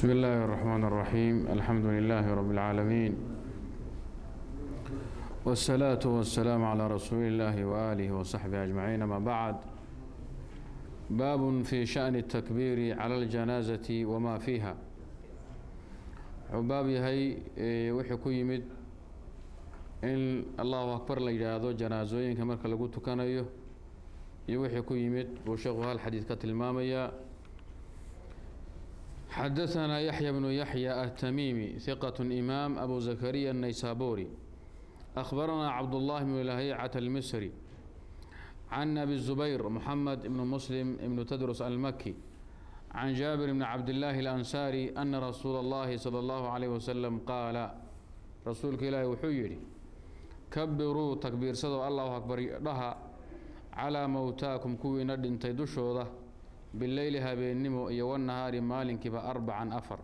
بسم الله الرحمن الرحيم الحمد لله رب العالمين والصلاة والسلام على رسول الله وآله وصحبه أجمعين ما بعد باب في شأن التكبير على الجنازة وما فيها عباب هي وحي ku yimid in allahu akbar la yidhaahdo janaasooyinka marka lagu tukanayo iyo wixii ku yimid buu sheekhu hal xadiid ka tilmaamayaa xadaثna yaحya bnu yaحya التmimi ثiqة إmaam abu zakariya الnaysaburi أخbarana cabdالlahi bn lahيcaة الmisri can abi الزubayr mxamed ibn muslim ibn tdrus almaki can jaabir bn cabdالlahi الأnsari ana rasuula اllahi salى اllahu عalيه waslm qaala rasuulka ilaahi wuxuu yidhi kabiruu takbiirsadoo allahu akbar dhaha calaa mowtaakum kuwiina dhintay dushooda bileyli habeennimo iyo wanahaari maalinkiiba arbacan afar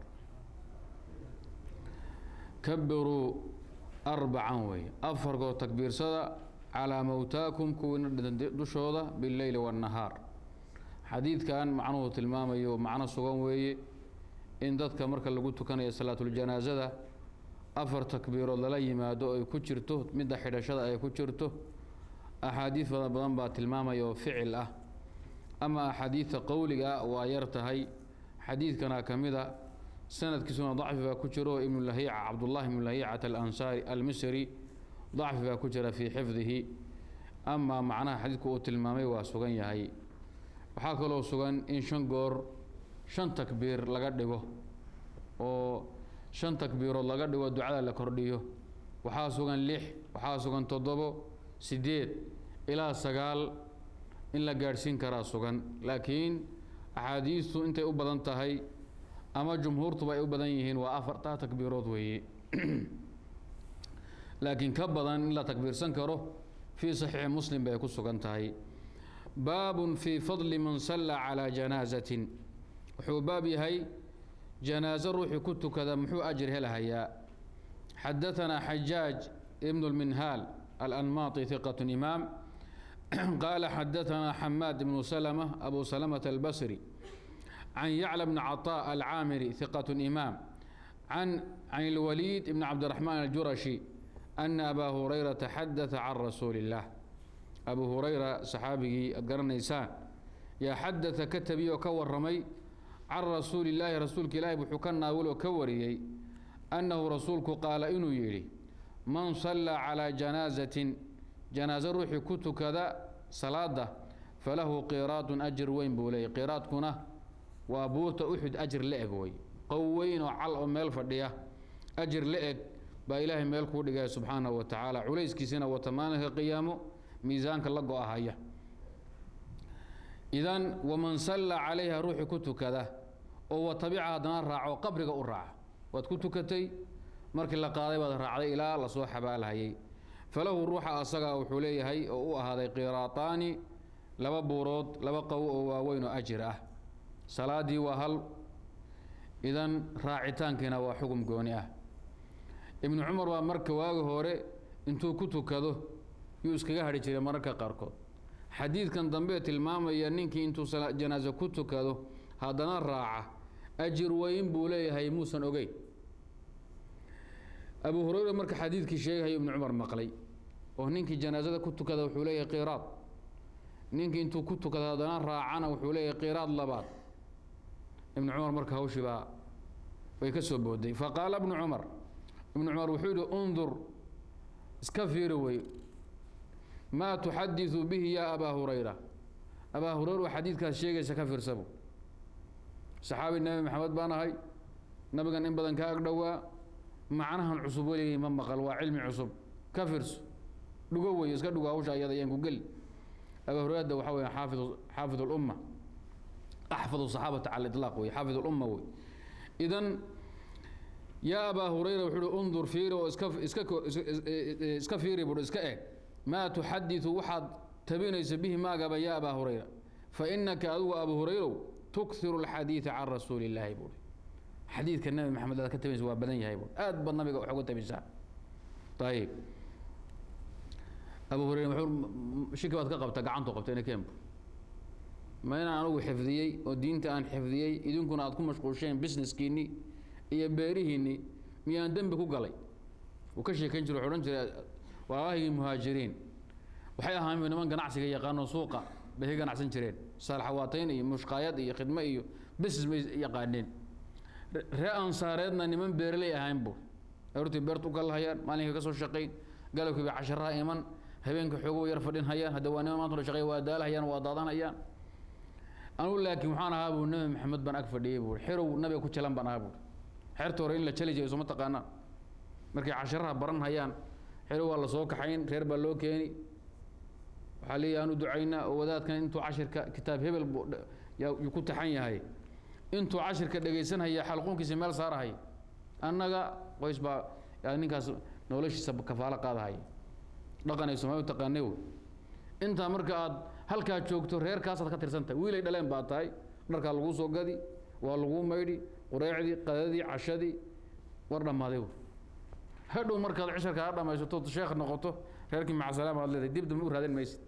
kabiruu arbacan weeye afarkoo takbiirsada calaa mowtaakum kuwiina dhintay dushooda bileyli wanahaar xadiidkan macnuhu tilmaamayo macno sugan weeye in dadka marka lagu tukanayo salaatuljanaasada afar takbiirood lala yimaado ay ku jirto midda xidhashada ay ku jirto axaadiid fada badan baa tilmaamaya oo ficil ah ama axaadiidta qowliga ah waa yar tahay xadiidkana ka mid a sanadkiisuna dacfi baa ku jiro ibnu lahiica cabdullahi ibnu lahiicata alansaari almisri dacfi baa ku jira fii xifdihi amaa macnaha xadiidku uu tilmaamay waa sugan yahay waxaa kaloo sugan in shan goor shan takbiir laga dhigo oo shan takbiirood laga dhigo ducada la kordhiyo waxaa sugan lix waxaa sugan toddobo siddeed ilaa sagaal in la gaadhsiin karaa sugan laakiin axaadiistu intay u badan tahay ama jumhuurtuba ay u badan yihiin waa afartaa takbiirood weeye laakiin ka badan in la takbiirsan karo fii saxiixi muslim bay ku sugan tahay baabun fii fadli man sallaa calaa janaasatin wuxuu baab yahay janaaso ruuxii ku tukada muxuu ajir helahayaa xadaثanaa xajaaj ibn اlminhaal alanmaطi hiqaة imaam qaala xadaثanaa xamaad ibnu slmة abu salmة albasri can yacla bni caطاء alcaamiri hiqaة imaam can اlwaliid ibn cabdiraxmaan aljurashi ana abaa hurayrata xadaثa can rasuuli اllah abu hurayra saxaabigii aad garanaysaan yaa xadaثa ka tabiy oo ka waramay can rasuuli illaahi rasuulka ilaahi wuxuu ka naawiloo ka wariyey annahu rasuulku qaala inuu yidhi man sallaa calaa janaasatin janaaso ruuxii ku tukada salaada falahu qiraadun ajir weyn buu leeyay qiraadkuna waa buurta uxud ajir la eg wey qow weyn oo cal oo meel fadhiya ajir la eg baa ilaahay meel kuu dhigaya subxaanahu wa tacaala culayskiisina wata maalinka qiyaamo miisaanka la go-ahaya idan waman sallaa calayha ruuxii ku tukada oo wa tabica haddana raaco qabriga u raaca waad ku tukatay markii la qaaday baad raacday ilaa lasoo xabaalhayay falahu ruuxa asaga wuxuu leeyahay oo u ahaaday qiraataani laba buurood laba qow oo waaweyn oo ajir ah salaadii waa hal idan raacitaankiina waa xugum gooni ah ibnu cumar baa marka waagi hore intuu ku tukado yuu iskaga hadhi jiray mararka qaarkood xadiidkan dambe tilmaamaya ninkii intuu janaaso ku tukado haddana raaca ajir weyn buu leeyahay muusan ogeyn abu hurayra marka xadiidkii sheegahayo ibnu cumar maqlay oo ninkii janaasada ku tukada wuxuu leeyahay qiraad ninkii intuu ku tukado haddana raacana wuxuu leeyahay qiraad labaad ibnu cumar marka hawshii baa way ka soo booday faqaala ibnu cumar ibnu cumar wuxuu yihi undur iska fiiri wey maa tuxadiثu bihi yaa abaa hurayra abaa hurayra waa xadiidkaas sheegaysa ka fiirsabu saxaabi nebi maxamed baan ahay nabigan in badan ka ag dhowaa macnahan cusub weligay ma maqal waa cilmi cusub ka fiirso dhugo wey iska dhugo hawsha ayada ayaan ku geli abaa hurayrada waxa weya xaafid xaafid اlumma axfad صaxaabata cala iطlaaq wey xaafid اlumma wey idan yaa abaa hurayra wuxuu uhi undur fiiri oo iska iska iska fiiri bui iska eg maa tuxadiثu waxaad tabinaysa bihi maagaba yaa abaa hurayra fainaka adigu abu hurayrow tukhiru اlxadiiثa can rasuuli اllaahi buui xadiidka nabi maxamed aad ka tabinaysa waa badan yahay buui aad baad nabiga wax uga tabisaa ayib abu hurayra shiki baad ka qabta gacantu qabta ina keen ma inaan anugu xifdiyey oo diinta aan xifdiyey idinkuna aad ku mashquulsheen businesskiinni iyo beerihiinni miyaan dembi ku galay uu ka sheekayn jira wuxuu odhan jiray walaalahaygii muhaajiriin waxay ahaan niman ganacsiga yaqaano suuqa bay ka ganacsan jireen saalxawaatayn iyo mushqaayad iyo khidmo iyo business bay yaqaaneen ree ansaareedna niman beeraley ahayn buu aroortii beertu u kalahayaan maalinka ka soo shaqayn galabkii bay casharaha iman habeenka xoogo yar fadhin hayaan hadda waa niman maanta shaqeey waa daalahayaan waa daadanayaan anugu laakiin waxaan ahaa buu nabi maxamed baan ag fadhiyey buu xerow nabiga ku jalan baan ahaa buu xerta hore in la jali jiray soo ma taqaanaan markay casharaha baran hayaan xerow waa la soo kaxayn reer baa loo keeni waxaa leeyahay aanu ducaynaa oo wadaadkan intuu cashirka kitaab hebel buu yuu ku taxan yahay intuu cashirka dhegaysanhaya xalquunkiisa meel saarahay annaga qoys baa ninkaas noloshiisa kafaalo qaadahaya dhaqan ay soomaali taqaanay wey intaa marka aad halkaa joogto reerkaasaad ka tirsantahay wiilay dhaleen baa tahay dharkaa laguu soo gadi waa laguu maydhi qureecdii qadadii cashadii war dhammaaday wey hadhow markaad cisharka ha dhammaysato sheekh noqoto reerkii macasalaama aad leedahay dib dambe u raadin maysid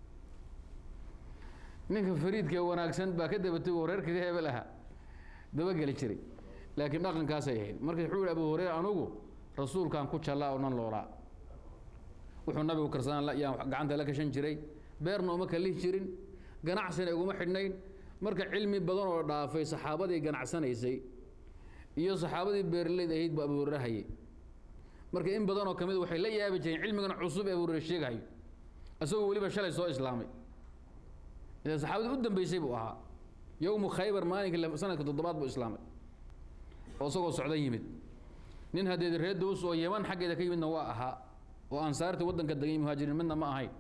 ninka fariidka ee wanaagsan baa ka dabatay oo reerkaga hebel ahaa dabageli jiray laakiin dhaqankaasay ahayd marka wuxuu yihi abu hureyre anugu rasuulkaan ku jallaa oo nan loolaa wuxuu nabigu karsanaa yaan gacanta la kashan jiray beerna uma kalihi jirin ganacsina iguma xidhnayn marka cilmi badan oo dhaafay saxaabadii ganacsanaysay iyo saxaabadii beeraleyd ahayd buu abu hureyre hayay marka in badanoo ka mid waxay la yaabi jireen cilmigan cusub ee abu hureyre sheegahayo isagoo weliba shalay soo islaamay ila saxaabadii u dambeysay buu ahaa yowmu khaybar maalinka sanadka toddobaad buu islaamay oo isagoo socda yimid nin haddeed reer daws oo yeman xaggeeda ka yimidna waa ahaa oo ansaartii waddanka degay muhaajiriin midna ma ahayn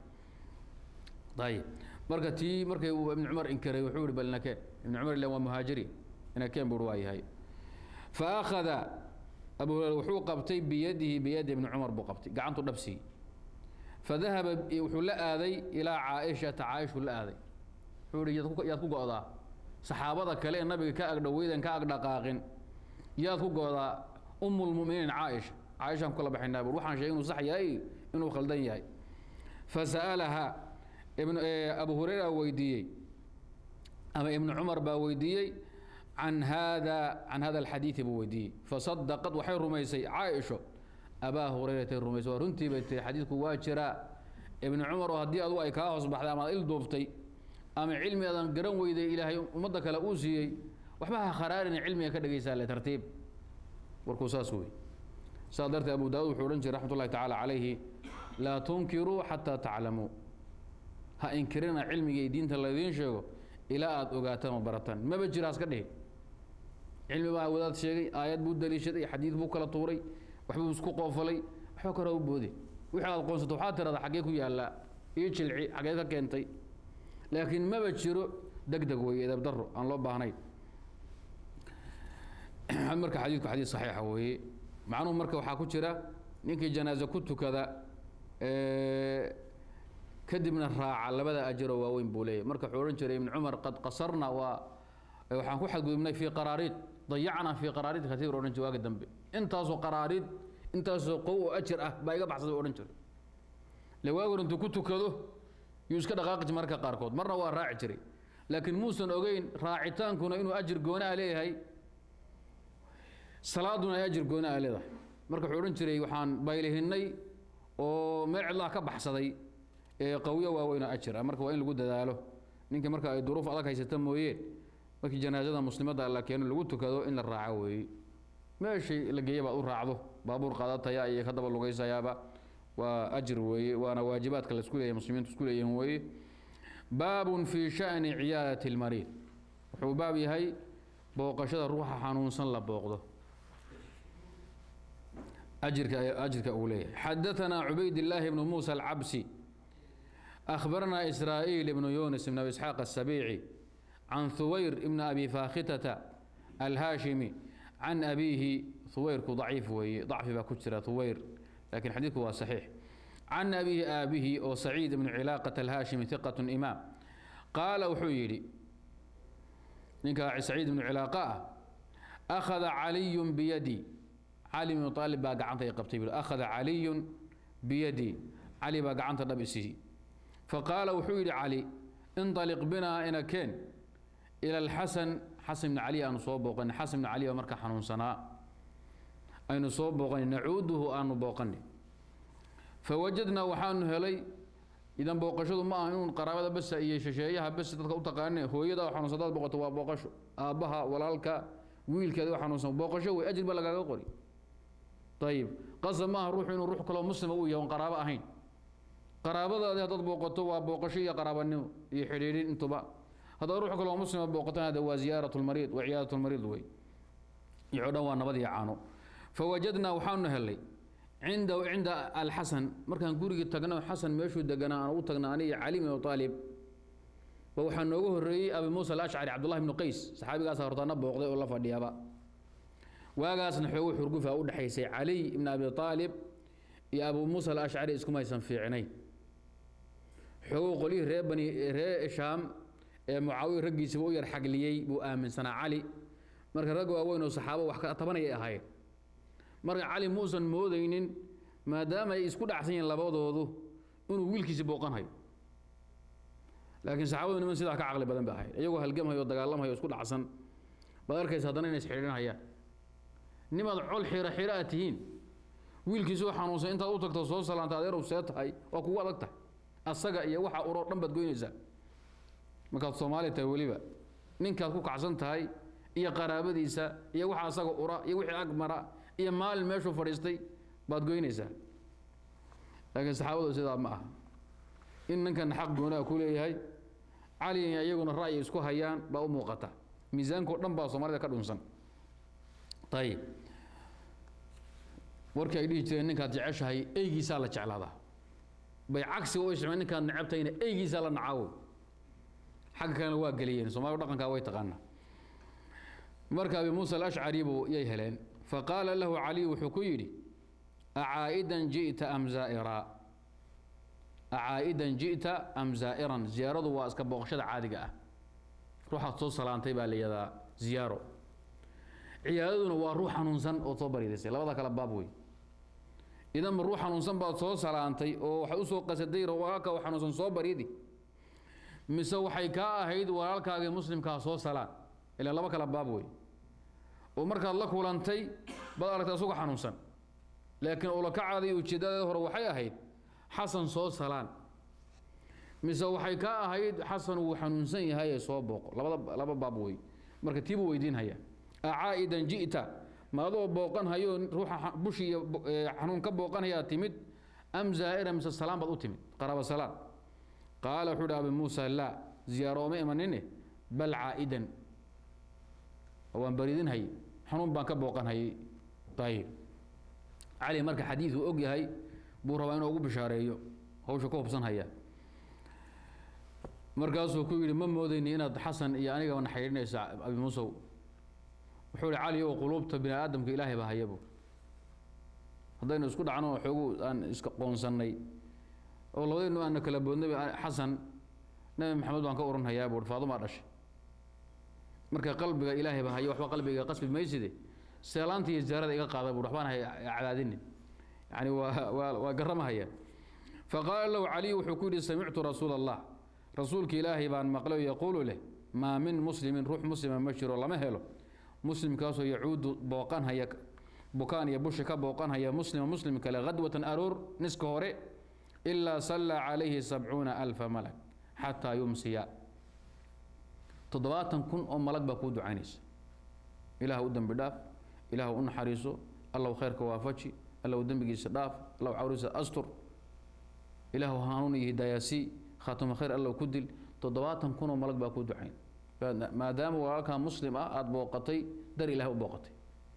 ayib marka tii markay uu ibnu cumar inkaray wuxuu yihi bal nakeen ibnu cumar ila waa muhaajiri nakeen buu waa yahay fa akhada abu hureyre wuxuu qabtay biyadihi biyadi ibni cumar buu qabtay gacantu dhabsiiyey fadahaba wuxuu la aaday ilaa caaishata caaishuu la aaday wuxuu yihi yaad ku go'daa saxaabada kale ee nabiga ka agdhoweydan ka agdhaqaaqin yaad ku go'daa umu lmuminiin caaisha caaishaan kula baxaynaa bur waxaan sheegay inuu sax yahay inuu khaldan yahay fasa'alaha ibn abu hureyra weydiiyey ama ibnu cumar baa weydiiyey can hada can hada alxadiidi buu weydiiyey fasadaqad waxay rumaysay caaisho abaa hureyratay rumaysay waa runtii bay tihi xadiidku waa jiraa ibnu cumar oo haddii adugu ay kaa hoos baxday ama ad il duuftay ama cilmi adan garan weyday ilaahay ummadda kale uu siiyey waxba ha kharaarina cilmiga ka dhegaysaa le tartiib warkuu saas wey saas darteed abu daawud wuxuu odhan jiray raxmat ullahi tacaala calayhi laa tunkiruu xataa taclamuu ha inkirina cilmiga iyo diinta laydiin sheego ilaa aada ogaataan oo barataan maba jira haska dhihin cilmi baa wadaad sheegay aayad buu daliishaday xadiid buu kala tuuray waxbuu isku qoofalay waxba kora u boode wixii aad qoonsato waxaa tirada xaggee ku yaallaa io jilci xaggee ka keentay laakiin maba jiro deg deg weeye edab daro aan loo baahnayn marka xadiidku xadiid saxiixa weeye macnuhu marka waxaa ku jira ninkii janaaze ku tukada kadibna raaca labada ajiroo waaweyn buu leeyahy marka wuxuu odhan jiray ibnu cumar qad qasarna waa waxaan ku xadgudubnay fii qaraariid dayacnaa fii qaraariid katiir odhan jiray waagi dambe intaasoo qaraariid intaasoo qow oo ajir ah baa iga baxsaday odhan jiray le waagi hor intuu ku tukado yuu iska dhaqaaqi jiray marka qaarkood marna waa raaci jiray laakiin muusan ogeyn raacitaankuna inuu ajir gooni ah leeyahay salaaduna ay ajir gooni ah leedahay marka wuxuu odhan jiray waxaan baylihinnay oo meel cidlaha ka baxsaday ee qawyo waaweyn oo ajir ah marka waa in lagu dadaalo ninka marka ay duruuf adag haysata mooyeen markii janaasada muslimadda la keeno lagu tukado in la raaco weeye meeshii la geeya baad u raacdo baabuur qaadataya iyo ka daba lugaysayaaba waa ajir weeye waana waajibaadka la isku leeyahay muslimiintu isku leeyihin weeye baabun fii sha'ni ciyaadati almariid wuxuu baab yahay booqashada ruuxa xanuunsan la booqdo ajirka ajirka uu leeyahay xadaثana cubayd الlahi bnu muسى الcabsi أخbarna إsrاaئيل بن yuنس بن أبي إسحاaq السبيعي عن ثuwayr بن أبي فاkhitة الhاشhمي عن أبيهi ثuwayrku ضaciif weeye ضacfi baa ku jira ثuwayr lakin xadiidku waa صaxiix can أbihi aabihi oo سacيid بن ciلاaqة الhاشhمي ثiqة إmaam qaala wuxuu yidhi ninka سacيid بن ciلاaqة ah أkhذa عaliي byadي cali بن طaalib baa gacanta i qabtay bui أkhذa عaliي byadي cali baa gacanta dhab isiiyey faqaala wuxuu yidhi cali inطaliq binaa ina keen ila alxasan xasan ibni cali aanu soo booqanay xasan ibni cali baa marka xanuunsanaa aynu soo booqanay nacuuduhu aanu booqanay fawajadnaa waxaanu helay idan booqashadu ma aha inuun qaraabada besa iyo shisheeyaha bes dadka u taqaane hooyada oo xanuunsan hadaad booqato waa booqasho aabbaha walaalka wiilkeeda oo xanuunsan booqasho wey ajir baa lagaaga qori ayib qasab maaha ruuxu inuu ruux kaloo muslima uu yahay on qaraabo ahayn qaraabadaadi haddaad booqato waa booqasho iyo qaraabanimo iyo xidhiidhin intuba haddaad ruux kaloo muslima booqatana hada waa ziyaarat lmariid wa ciyaadat lmariid wey iyo dhan waa nabad iyo caano fawajadnaa waxaanu helay cindahu cinda alxasan markaan gurigii tagno xasan meeshuu deganaa aan u tagna aniga cali bin abi aalib ba waxaa nooga horreeyey abi muusa alashcari cabdullahi bnu qays saxaabigaasa hortaana booqday oo la fadhiyaba waagaasna xoogu xurgufa u dhexaysay caliy ibn abi aalib iyo abu muusa alashcari iskumaysan fiicnayn xoogu qolyihii ree bani ree shaam ee mucaawiya raggiisiba u yar xagliyey buu aaminsanaa cali marka rag waaweyn oo saxaabo wax ka tabanayay ahaayeen marka cali muusan moodaynin maadaama ay isku dhacsan yihiin labadoodu inuu wiilkiisi booqanhayo laakiin saxaabadu niman sidaa ka caqli badan bay ahayd iyagoo halgamhayo o dagaalamhayo isku dhacsan baad arkaysa haddana inay isxidhiidhanhayaan nimaad col xira xira aad tihiin wiilkiisoo xanuunsan intaad u tagto soo salaanta adeerow see tahay waa kugu adag tahay asaga iyo waxa uroo dhan baad goynaysaa markaad soomaali tahay weliba ninkaad ku kacsan tahay iyo qaraabadiisa iyo waxa asaga ura iyo wixii ag mara iyo maalin meeshuu fadhiistay baad goynaysaa laakiin saxaabadu sidaa ma aha in ninkan xaq goonaa ku leeyahay cali iyaguna ra'yi isku hayaan baa u muuqata miisaankao dhan baa soomaalida ka dhunsan ayib warkii ay dhihi jireen ninkaad jeceshahay eygiisaa la jeclaadaa bay cagsiga u isticmeen ninkaad necabtayna eygiisaa la nacaawo xagga kalena waa geliyeen soomaalida dhaqankaa way taqaanaa marka abi muusa alashcari buu yay heleen faqaala lahu caliy wuxuu ku yidhi acaa'idan ji'ta am zaa'iraa acaa'idan ji'ta am zaa'iran ziyaaradu waa iska booqashada caadiga ah ruuxaad soo salaantay baa la yihahdaa ziyaaro ciyaadaduna waa ruux xanuunsan ood soo bariidaysay labada kale baab wey idanba ruux xanuunsan baad soo salaantay oo waxaad usoo qasaday walaalka oo xanuunsan soo bariidi mise waxay kaa ahayd walaalkaagii muslimkaa soo salaan ilaa laba kale baab wey oo markaad la kulantay baad aragtay asagoo xanuunsan laakiin ulakacaadii ujeedadeeda hore waxay ahayd xasan soo salaan mise waxay kaa ahayd xasan wuu xanuunsan yahay ee soo booqo labada laba baab wey marka tiibuu weydiinhaya acaa'idan ji'ta ma adoo booqan hayo ruuxa bushi iyo xanuun ka booqanhayaa timid am zaa'ira mise salaan baad u timid qaraabo salaan qaala wuxuu uhi abi muusa laa ziyaaro oma imanine bal caa'idan waan baridinhay xanuun baan ka booqanhayay ayib cali marka xadiiduu og yahay buu rabaa inuu ugu bishaareeyo hawsha ka hubsan haya markaasuu ku yidhi ma moodayni inaad xasan iyo anigaba na xidhiidhinaysa abi muusow wuxuu ihi cali ow quluubta bini aadamka ilaahay baa hayabu haddaynu isku dhacno oo xoogu aan iska qoonsannay oo labadaynu aana kala boodnay xasan nabi maxamed baan ka oranhayaa buui faadumaa dhashay marka qalbiga ilaahay baa haya waxba qalbiga qasbi mayside seelaanta iyo ziyaarada iga qaada buui waxbaan cadaadinin yani waa waa waa garamahaya faqaala lahu caliy wuxuu ku yidhi samictu rasuula allah rasuulka ilaahay baan maqlay yaquulu leh maa min muslimin ruux muslima ma jiro lama helo muslimkaasoo yacuudu booqanhaya bukaan iyo bushi ka booqanhaya muslima muslim kale khadwatan aroor niska hore ilaa sallaa calayhi sabcuuna alfa malag xataa yumsiya toddobaatan kun oo malag baa kuu ducaynaysa ilaah u dembi dhaaf ilaah u naxariiso allow khayrka waafaji allow dembigiisa dhaaf allow cawriisa astur ilaahu hanuun iyo hidaayasii khaatuma khayr allow ku dil toddobaatan kun oo malag baa kuu ducayn maadaama walaalkaa muslim ah aada booqatay dar ilahay u booqatay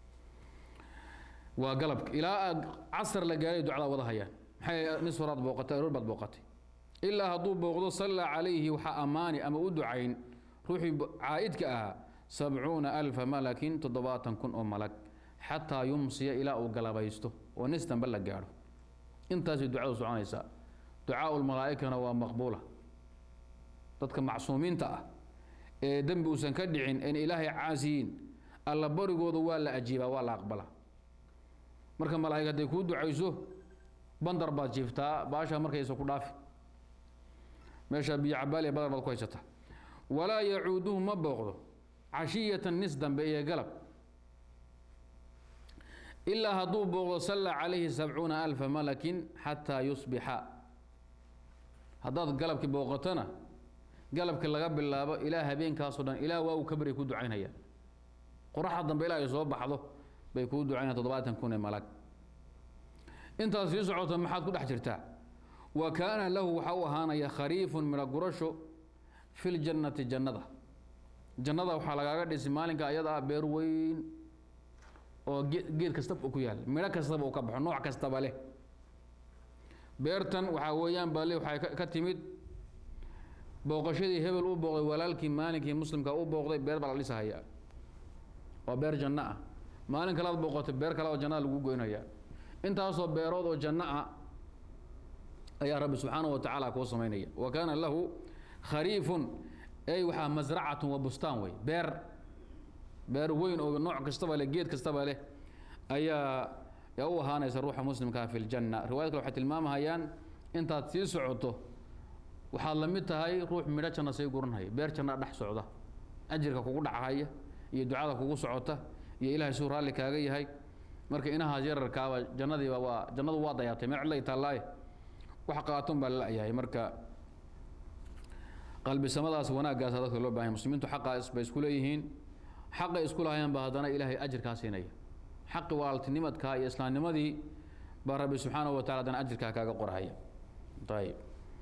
waa galabka ilaa aad casar la gaaray ducdaa wada hayaan maxay nis horaad booqatay aroor baad booqatay ilaa hadduu booqdo sallaa calayhi waxaa ammaani ama u ducayn ruuxii caa'idka ahaa sabcuuna alfa malakin toddobaatan kun oo malag xataa yumsiya ilaa uu galabaysto oo nis dambe la gaadho intaasay ducadu soconaysaa ducaau lmalaa'ikana waa maqbuula dadka macsuumiinta ah ee dembi uusan ka dhicin een ilaahay caasiyiin alla barigooda waa la ajiibaa waa la aqbalaa marka malaa'ig hadday kuu ducayso bandar baad jiiftaa baasha markaysa ku dhaafi meesha biyo cabaaliya badar baad ku haysata walaa yacuuduhu ma booqdo cashiyatan nis dambe iyo galab ilaa hadduu booqdo salla calayhi sabcuuna alfa malakin xataa yusbixa haddaad galabkii booqatona galabkii laga bilaabo ilaa habeenkaasoo dhan ilaa waa uu ka baryay ku ducaynaya qoraxda dambe ilaa ay soo baxdo bay kuu ducaynaya toddobaatan kun ee malag intaad sii socoto maxaad ku dhex jirtaa wa kaana lahu waxaa u ahaanaya khariifun midho gurasho fi ljannati jannada jannada waxaa lagaaga dhisi maalinka ayada ah beer weyn oo geed kastaba ku yaal midho kastaba uu ka baxo nooc kastaba leh beertan waxaa weeyaan baa le waxay ka timid booqashadii hebel u booqday walaalkii maalinkii muslimka u booqday beer baa la dhisahaya waa beer janno ah maalin kalaad booqatay beer kale oo jannada lagu goynaya intaasoo beerood oo janno ah ayaa rabbi subxaanahu wa tacaala kuu samaynaya wa kaana lahu khariifun ey waxaa masracatun wa bustaan wey beer beer weyn oo nooc kastaba leh geed kastaba leh ayaa yaa u ahaanaysa ruuxa muslimkaa fi ljanna riwayad kale waxay tilmaamahayaan intaad sii socoto waxaad la mid tahay ruux midho janna sii guranhaya beer jannaa dhex socda ajirka kugu dhachaya iyo ducada kugu socota iyo ilaahay suu raalli kaaga yahay marka inahaas yararkaaba jannadiiba waa jannadu waa dayaatay meel cidlay taallaaye wax qaatun baa la-yahay marka qalbisamadaas wanaaggaasa dadka loo bahanya muslimiintu xaqaa bay isku leeyihiin xaqay isku lahayaan baa haddana ilaahay ajirkaa siinaya xaqi walaaltinimadkaa iyo islaamnimadii baa rabbi subxaanahu wa tacala haddana ajirkaa kaaga qorhaya ayib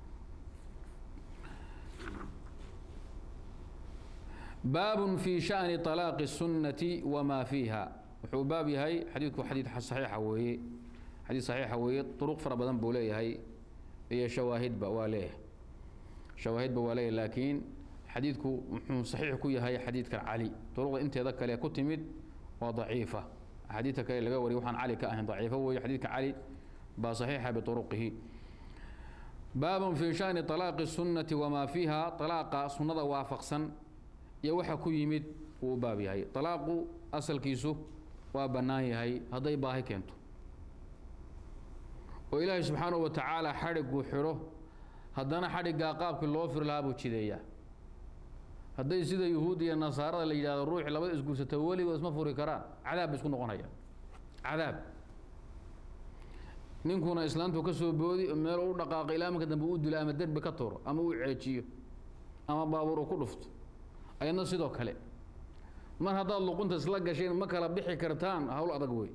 baab fi shani طalaaqi الsunnati wma fiiha wuxuu baab yahay xadiidku xadiid saxiixa weeye xadiid saxiixa weeye duruq fara badan buu leeyahay iyo shawaahidba waa leeyahay shawaahidba waa leeyahay laakiin xadiidku muxuu saxiix ku yahay xadiidka cali duruqda inteeda kale ku timid waa daciifa axaadiidta kale laga wariy waxaan cali ka ahayn daciifo weeye xadiidka cali baa saxiixa biuruqihi baabun fi shani طalaaqi الsunnati wma fiiha طalaaqa sunnada waafaqsan iyo waxa ku yimid wuu baab yahay طalaaqu asalkiisu waa bannaan yahay hadday baahi keento oo ilaahay subxaanahu wa tacaala xadhiguu xidho haddana xadhiggaa qaabkii loo firi lahaa buu jideeyaa hadday sida yuhuud iyo nasaarada la yidhahdo ruuxi labada isguursata weligood isma furi karaan cadaab bay isku noqonaya cadaab ninkuna islaantu ka soo boodi meel u dhaqaaqo ilaa marka dambe u dilo ama derbi ka turo ama uu ceejiyo ama baabuur uu ku dhufto ayadna sidoo kale mar haddaad luqunta isla gasheen ma kala bixi kartaan hawl adag wey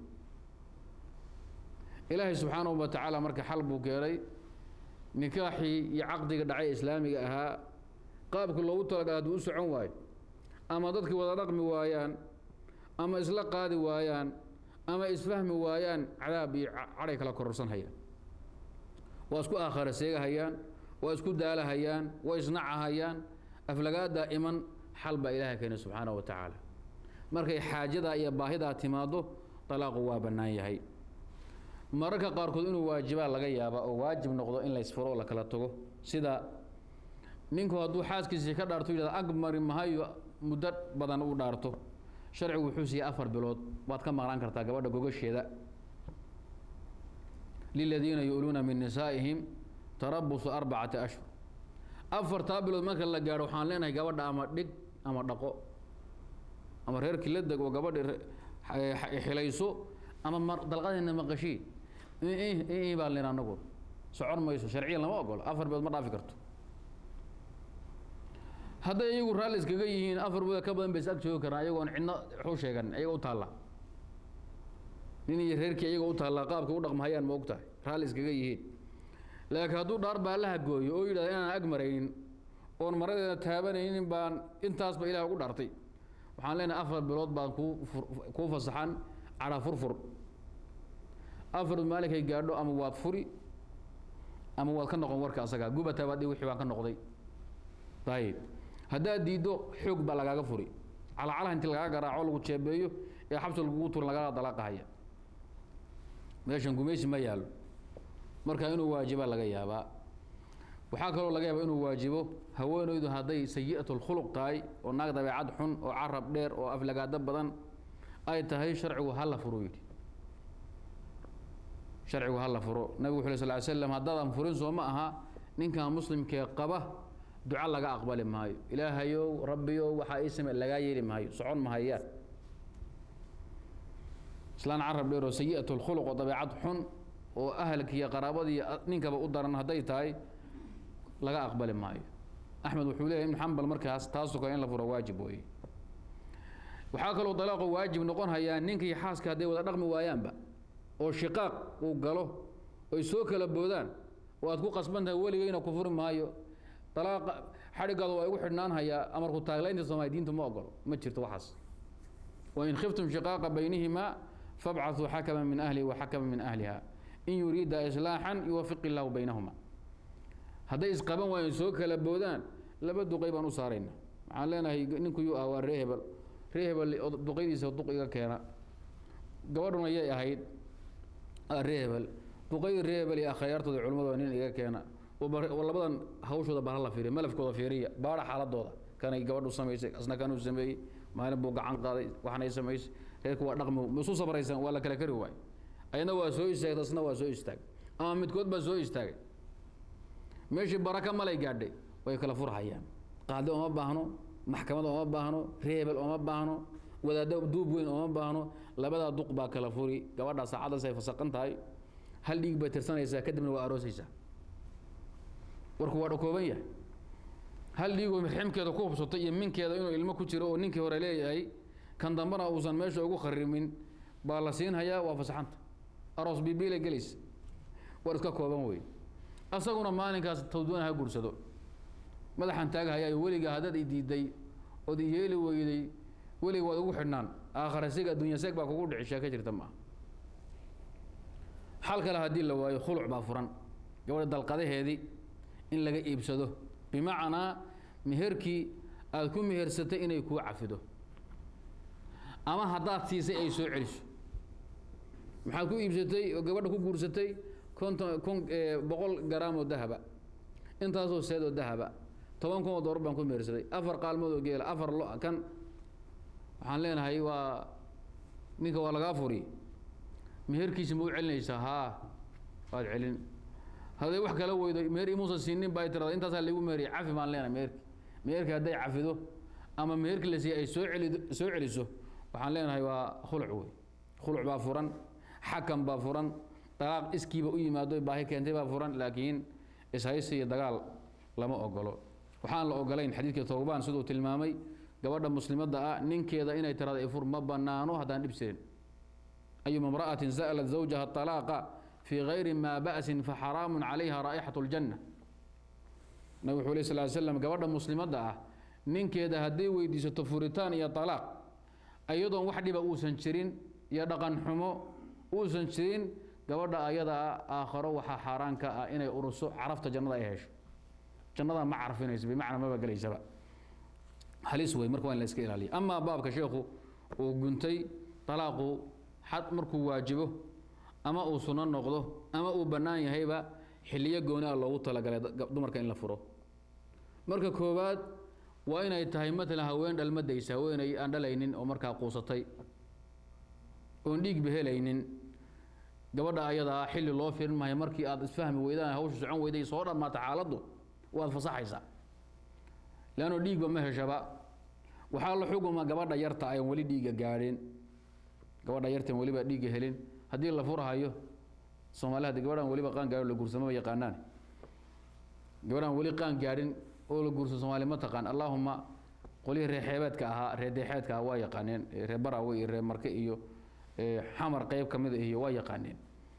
ilaahay subxaanahu wa tacaala marka xal buu keenay nikaaxii iyo caqdiga dhacay islaamiga ahaa qaabkii loogu talagala hadduu u socon waayo ama dadkii wada dhaqmi waayaan ama isla qaadi waayaan ama isfahmi waayaan cadaab iyo cadhay kala kororsan hayaan waa isku aakhara seegahayaan waa isku daalahayaan waa isnacahayaan aflagaadaa iman xal baa ilaahay keenay subxaanahu wa tacaala markay xaajadaa iyo baahidaa timaado dalaaqu waa bannaan yahay mararka qaarkood inuu waajibaa laga yaaba oo waajib noqdo in laysfuro oo la kala tago sida ninku hadduu xaaskiisii ka dhaarto yidhahda ag mari mahayo muddo badan u dhaarto sharcigu wuxuu siiyey afar bilood waad ka maqnaan kartaa gabadha gogasheeda liladiina yu'luuna min nisaa'ihim tarabusu arbacati ashhur afartaa bilood marka la gaadho waxaan leenahay gabadha ama dhig ama dhaqo ama reerkii la deg oo gabadhi xilayso ama dalqadeena maqashii baan len anagu socon mayso sharciyan lama ogolo afar bilood ma dhaafi karto hadday iyagu raalli iskaga yihiin afar bilood ka badan bay is ag joogi karaan ayagoon cidna waxu sheegan ayaga u taalla nin iyo reerkii ayaga u taallaa qaabka u dhaqmahayaan ma og tahay raalli iskaga yihiin laakiin hadduu dhaar baallaha gooyo oo yidhahda inaan ag maraynin oon maradeeda taabanaynin baan intaasba ilaah ugu dhaartay waxaan leenahay afar bilood baan kuu kuu fasaxan cadha furfur afar maalinkay gaadho ama waad furi ama waad ka noqon warka asaga gubataa baad wixii baan ka noqday ayib haddaad diiddo xoog baa lagaaga furi calacalaha inti lagaaga garaaco lagu jeebeeyo ee xabsi lagugu turin lagaaga dalaaqahaya meeshan gumaysi ma yaallo marka inuu waajibaa laga yaabaa waxaa kaloo laga yaabaa inuu waajibo haweenaydu hadday sayi'at lkhuluq tahay oo naag dabeecad xun oo carab dheer oo aflagaado badan ay tahay sharcigu ha la furo yidhi sharcigu ha la furo nabigu wuxu ly sal ly slam haddaadan furin soo ma aha ninkan muslimkee qaba duco laga aqbali maayo ilaahayow rabbiyow waxaa ii same lagaa yeeli maayo socon mahayaan islaan carab dheer oo sayi'at lkhuluq oo dabeecad xun oo ahalkiiyo qaraabadii ninkaba u daran hadday tahay laga aqbali maayo axmed wuxuu leeyahy ibn xambal markaas taasoo kale in la furo waajib weeye waxaa kaloo dalaaqo waajib noqon hayaa ninkii xaaska hadday wada dhaqmi waayaanba oo shiqaaq uu galo oy soo kala boodaan oo aad ku qasban tahay weligeyna ku furi maayo dalaaqa xadhigaada waa igu xidhnaan hayaa amarku taaglaynta soomaali diintu ma ogolo ma jirto waxaas wain khiftum shiqaaqa baynihimaa fabcaثuu xakama min ahlihi wa xakama min ahliha in yuriida islaaxan yuwafiq illaahu baynahuma hadday isqaban waayeen soo kala boodaan laba duqay baan u saarayna waxaan leenahay ninku yuu ah waa ree hebel ree hebel duqaydiisa duq iga keena gabadhuna yay ahayd ree hebel duqaydii ree hebel iyo akhyaartooda culimadooda nin iga keena labadan hawshooda bala la fiiriya malafkooda fiiriya baadha xaaladooda kanay gabadhu samaysay asna kanuu sameeyey maalin buu gacan qaaday waxnay samaysay reerku waa dhaqmi isu sabraysan waa la kala kari waay ayadna waa soo istaagay asna waa soo istaagay ama midkood baa soo istaagay meeshii baraka malay gaadhay way kala furhayaan qaadi ooma baahno maxkamad ooma baahno reebel ooma baahno wadaaddo duub weyn ooma baahno labadaa duq baa kala furi gabadhaa saacaddaas ay fasaqan tahay hal dhiig bay tirsanaysaa kadibna waa aroosaysaa warku waa dhakooban yahay hal dhiigoo riximkeeda ku hubsatay iyo minkeeda inuu ilmo ku jiro oo ninkii hore leeyahay kan dambana uusan meesha ugu kharimin baa la siinhayaa waa fasaxanta aroos bibiila gelaysa war iska kooban wey asaguna maalinkaas tawduuna ha guursado madaxan taagahayaayo weliga haddaad i diiday ood i yeeli weyday weliga waad ugu xidhnaan aakhara sig adduunya seeg baa kugu dhici sheeka jirta maaha xal kale haddii la waayo khuluc baa furan gabadha dalqadaheedii in laga iibsado bimacnaa meherkii aada ku mehersatay inay kuu cafido ama haddaad siisay ay soo celiso maxaad ku iibsatay oo gabadha ku guursatay konton kun boqol garaam oo dahaba intaasoo seed oo dahaba toban kun oo doolar baan ku mehersaday afar qaalmood oo geela afar lo kan waxaan leenahay waa ninka waa lagaa furi meherkiisa ma u celinaysaa haa waad celin hadday wax kala weydo meher imuusan siinin baa tirada intaasaa lagu meheriyay cafi baan leenahay meherki meherki hadday cafido ama meherki la siiyey ay soo celi soo celiso waxaan leenahay waa khuluc wey khuluc baa furan xakam baa furan dalaaq iskiiba u yimaado baahi keentay baa furan laakiin ishaysi iyo dagaal lama ogolo waxaan la ogolayn xadiidkii towbaan siduu tilmaamay gabadha muslimadda ah ninkeeda inay tirada ifur ma banaano haddaan dhib sirin ayuma imra'atin sa'lat zawjaha talaaqa fii gayri maa ba'sin faxaraamun calayha raa'ixatu ljanna nabig wuxuu lay sal ly slam gabadha muslimadda ah ninkeeda hadday weydiisato furitaan iyo talaaq iyadoon wax dhiba uusan jirin iyo dhaqan xumo uusan jirin gabadha ayadaa aakharo waxaa xaaraan ka ah inay uruso carafta jannada ay hesho jannada ma carfinayso bimacnaa maba gelaysaba halis wey marka waa in la iska ilaaliya amaa baabka sheekhu uu guntay talaaqu xad markuu waajibo ama uu sunno noqdo ama uu bannaan yahayba xilliyo gooni ah loogu talagalay dumarka in la furo marka koowaad waa inay tahay matalan haween dhalmadaysa haweenay aan dhalaynin oo markaa quusatay oon dhiigba helaynin gabadha ayadaa xilli loo firin maayo markii aad isfahmi weydaan hawsha socon weyday soo dhammaata xaaladdu waad fasaxaysaa leanno dhiigba ma heshaba waxaa la xuguma gabadha yarta ayan weli dhiigga gaadhin gabadha yartan weliba dhiigga helin haddii la furhayo soomaali haddi gabadhaan weliba qaan gaadhin la guursamaba yaqaanaan gabadhaan weli qaan gaadhin oo la guurso soomaali ma taqaan allaahuma qolihii reer xeebeedka ahaa reer deexeedka ahaa waa yaqaaneen reer barawe iyo reer marke iyo xamar qeyb ka mida iyo waa yaqaaneen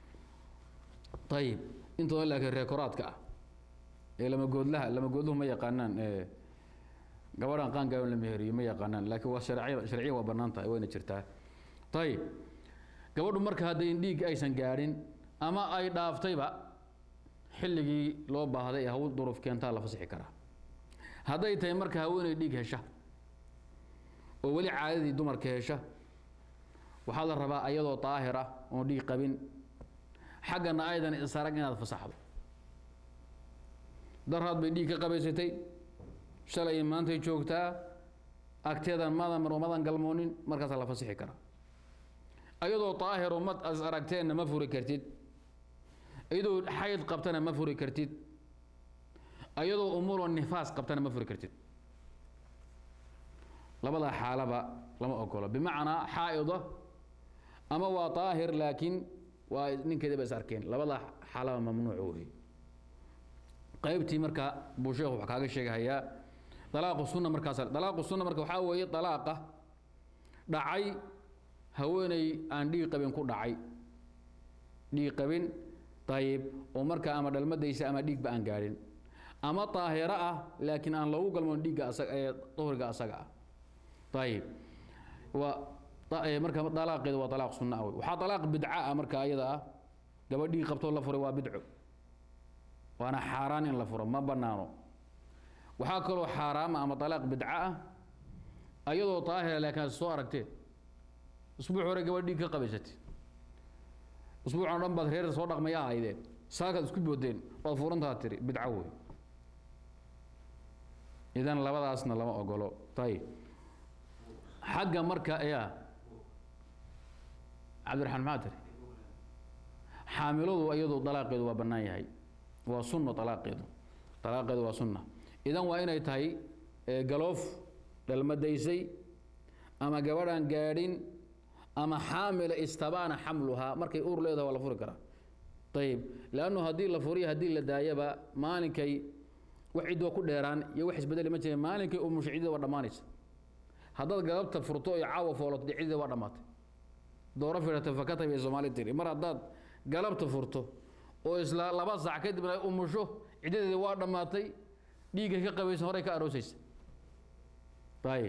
ayib intooda laakiin reer koraadka ah ee lamagoodlaha lamagoodluhu ma yaqaanaan gabadhaan qaan gaadhin la meheriyo ma yaqaanaan laakiin waa sharciya sharciya waa bannaan tahay wayna jirtaa ayib gabadhu marka hadday dhiig aysan gaadhin ama ay dhaaftayba xilligii loo baahday ee haw duruuf keentaa la fasixi karaa hadday tahay marka haweeney dhiig hesha oo weli caadadii dumarka hesha waxaa la rabaa ayadoo daahir ah oon dhiig qabin xaggana aydan isarag inaad fasaxdo daraad bay dhiig ka qabaysatay shalay maantay joogtaa agteedan madan madan galmoonin markaasaa la fasixi karaa ayadoo daahiro ma as aragteenna ma furi kartid iyadoo xayd qabtana ma furi kartid ayadoo umuloo nifaas qabtana ma furi kartid labadaa xaalaba lama ogolo bimacnaa xaa'ida ama waa daahir laakiin waa ninkeeda ba is arkeen labadaa xaalaba mamnuuc wey qaybtii marka buu sheekhu wax kaaga sheegahayaa dalaaqu sunna markaas dalaaqu sunna marka waxaa weeye dalaaqa dhacay haweeney aan dhiig qabin ku dhacay dhiig qabin ayib oo markaa ama dhalmadaysa ama dhiigba aan gaadhin ama daahiro ah laakiin aan lagu galmoon dhiigga asaga ee duhriga asaga ah ayib waa marka dalaaqeedu waa dalaaq sunna ah wey waxaa dalaaq bidca ah marka ayada ah gabadh dhiig qabtoo la furay waa bidco waana xaaraan in la furo ma banaano waxaa kaloo xaaraama ama dalaaq bidca ah ayadoo daahira laakiin aad soo aragteen usbuuc hore gabadh dhiig ka qabaysatay usbuucan dhan baad reer soo dhaqmaya ahaydeen saakaad isku boodeen waad furantaa tiri bidco wey idan labadaasna lama ogolo ayib xagga marka ya cabdiraxmaan maxaa tiri xaamiladu iyadu dalaaqeedu waa bannaan yahay waa sunno dalaaqeedu dalaaqeedu waa sunna idan waa inay tahay galoof dhalmadaysay ama gabadhaan gaadhin ama xaamila istabaana xamluhaa markay uur leedahay waa la furi karaa ayib leannu haddii la furiyo haddii la daayaba maalinkay wax cidwa ku dheeraan iyo wax isbedeli ma jireen maalinkay umusha ciddida waa dhammaanaysa haddaad galabta furto iyo caawa foolato dee ciddida waa dhammaatay dooro fidhata fakatay bay soomaali tiri mar haddaad galabta furto oo isla laba saac kadibna ay umusho ciddadeedi waa dhammaatay dhiigga ka qabaysa horey ka aroosaysa ayib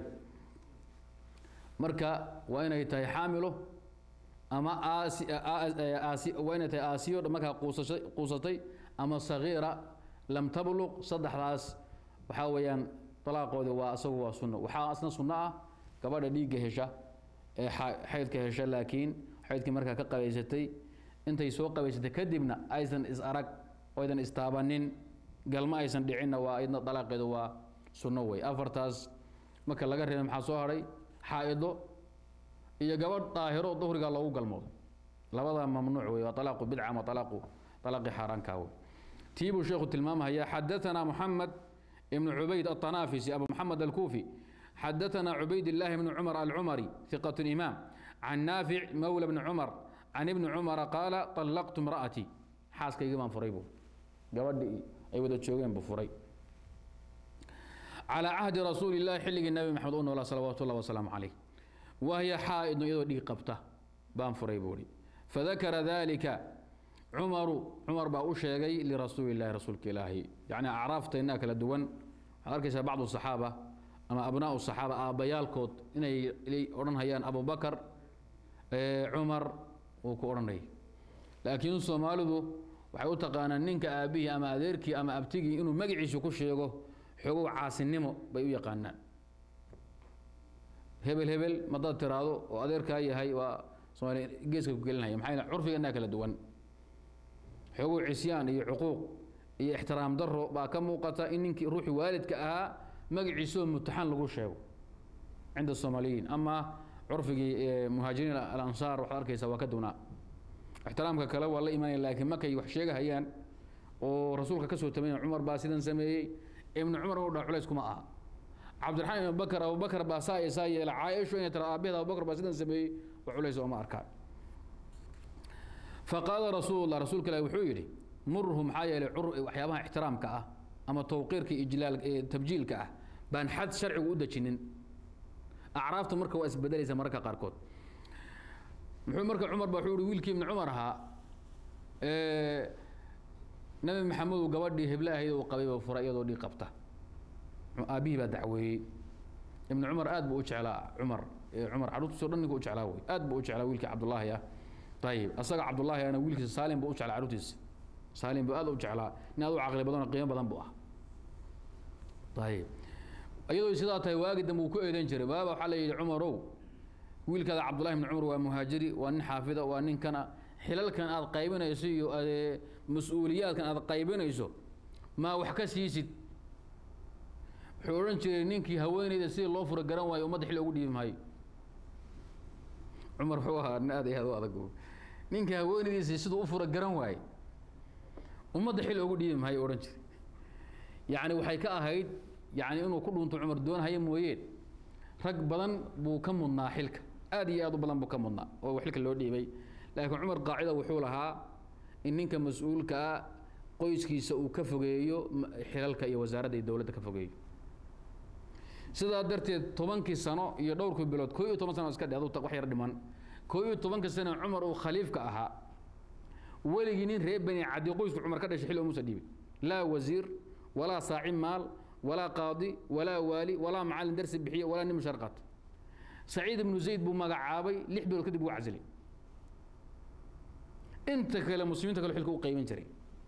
marka waa inay tahay xaamilo ama aasi aasi waa inay tahay aasiyo markaa quusashay quusatay ama sagiira lam tabluq saddexdaas waxaa weeyaan dalaaqooda waa isagu waa sunno waxaa asna sunno ah gabadha dhiigga hesha ee xaydka hesha laakiin xaydkii markaa ka qabaysatay intay soo qabaysatay kadibna aysan is arag oo aydan istaabanin galma aysan dhicinna waa idna dalaaqeedu waa sunno wey afartaas marka laga reebay maxaa soo hadhay xaa'ido iyo gabadh daahiro duhriga loogu galmoodo labada mamnuuc wey waa alaaqu bidca ama alaaqu alaaqi xaaraankaa wey tii buu sheekhu tilmaamahaya xadaثana moxamed ibnu cubayd aلطanaafisi abu moxamed alkuufi xadaثana cubayd اllahi bni cumar alcumari ثiqaة imaam can naafic mawla bni cumar can ibni cumara qaala طallaqtu imra'atii xaaskaygii baan furay buu gabadhii ay wada joogeen buu furay calى cahdi rasuuli اllahi xilligii nabi maxamed u noolaa salawaatu اllah wasalaamu calayh wahya xaa'idun iyadoo dhiig qabta baan furay buu hi fadakara dalika cumaru cumar baa u sheegay lirasuuli illahi rasuulka ilaahi yacni acraafteenna kala duwan waxaad arkaysaa bacdu saxaaba ama abnaau saxaaba aabbayaalkood inay odhan hayaan abubakar cumar uu ku odhanayay laakiin soomaalidu waxay u taqaanaan ninka aabbihii ama adeerkii ama abtigii inuu magaciisu ku sheego xogow caasinimo bay u yaqaanaan hebel hebel madaad tiraahdo oo adeerkaa yahay waa soomaaliya geeska ku gelinaya maxaa yeele curfigeennaa kala duwan xogow cisyaan iyo cuquuq iyo ixtiraam daro baa ka muuqata in ninkii ruuxii waalidka ahaa magaciisoo mutaxan lagu sheego cinda soomaaliyiin ama curfigii muhaajiriin alansaar waxaad arkaysaa waa ka duwnaa ixtiraamka kale waa la imanaya laakiin markay wax sheegahayaan oo rasuulka ka soo tamayna cumar baa sidan sameeyey ibnu cumar u dha culays kuma aha cabdiraxmaan ibn bakr abubakr baa saa iyo saa yeela caaisho inay tira aabaheeda abubakr baa sidan sameeyey wax culays ooma arkaan faqaala rasuulullah rasuulka ilahi wuxuu yidhi murhu maxaa yeelay waxyaabaha ixtiraamka ah ama tawqiirka ijlaal tabjiilka ah baan xad sharcigu u dejinin acraafta marka waa isbedelaysa mararka qaarkood muxuu marka cumar ba wuxuu yihi wiilkii ibni cumar ahaa nabi maxamedu gabadhii heble ahayd uu qabay buu furay iyadoo dhiig qabta aabbihii baa dacweeyey ibnu cumar aad buu u jeclaa cumar cumar carruurtiisoo dhan ninka u jeclaa wey aad buu u jeclaa wiilkii cabdullaahi ah ayib asaga cabdullaahi ana wiilkiisa saalim buu u jeclaa carruurtiisa saalim buu aad u jeclaa nin aad u caqli badan oo qiimo badan buu ah ayib iyadoo sidaa tahay waagi dambe uu ku eedan jiray waaba waxaa la yidhi cumarow wiilkaada cabdullahi ibni cumar waa muhaajiri waa nin xaafida waa ninkana xilalkan aad qaybinayso iyo mas-uuliyaadkan aad qaybinayso maa wax ka siisid wuxuu odhan jiray ninkii haweeneyda sidii loo fura garan waayo ummadda xilli ugu dhiibi maayo cumar wuxuu ahaa nin aad iyo aad u adag ninka haweeneydiisa siduu u fura garan waaye ummadda xilli ugu dhiibi maayo odhan jiray yacni waxay ka ahayd yacni inuu ku dhunto cumar doonhaya mooyeen rag badan buu ka mudnaa xilka aad iyo aad u badan buu ka mudnaa oo xilka loo dhiibay laakiin cumar qaacida wuxuu lahaa in ninka mas-uulka ah qoyskiisa uu ka fogeeyo xilalka iyo wasaaradda iyo dowladda ka fogeeyo sidaa darteed tobankii sano iyo dhowrkii bilood koo iyo toban sano iska dhe adu wax yar dhiman koo iyo tobanka sano cumar uu khaliifka ahaa weligii nin reer bani cadi qoysku cumar ka dhashay xilli umuusa dhiibin laa wasiir walaa saaci maal walaa qaadi walaa waali walaa macallin darsi bixiye walaa nin mushar qaato saciid ibnu zayd buu magacaabay lix bilood kadib wuu casilay inta kale muslimiinta kale xilka u qayban jiray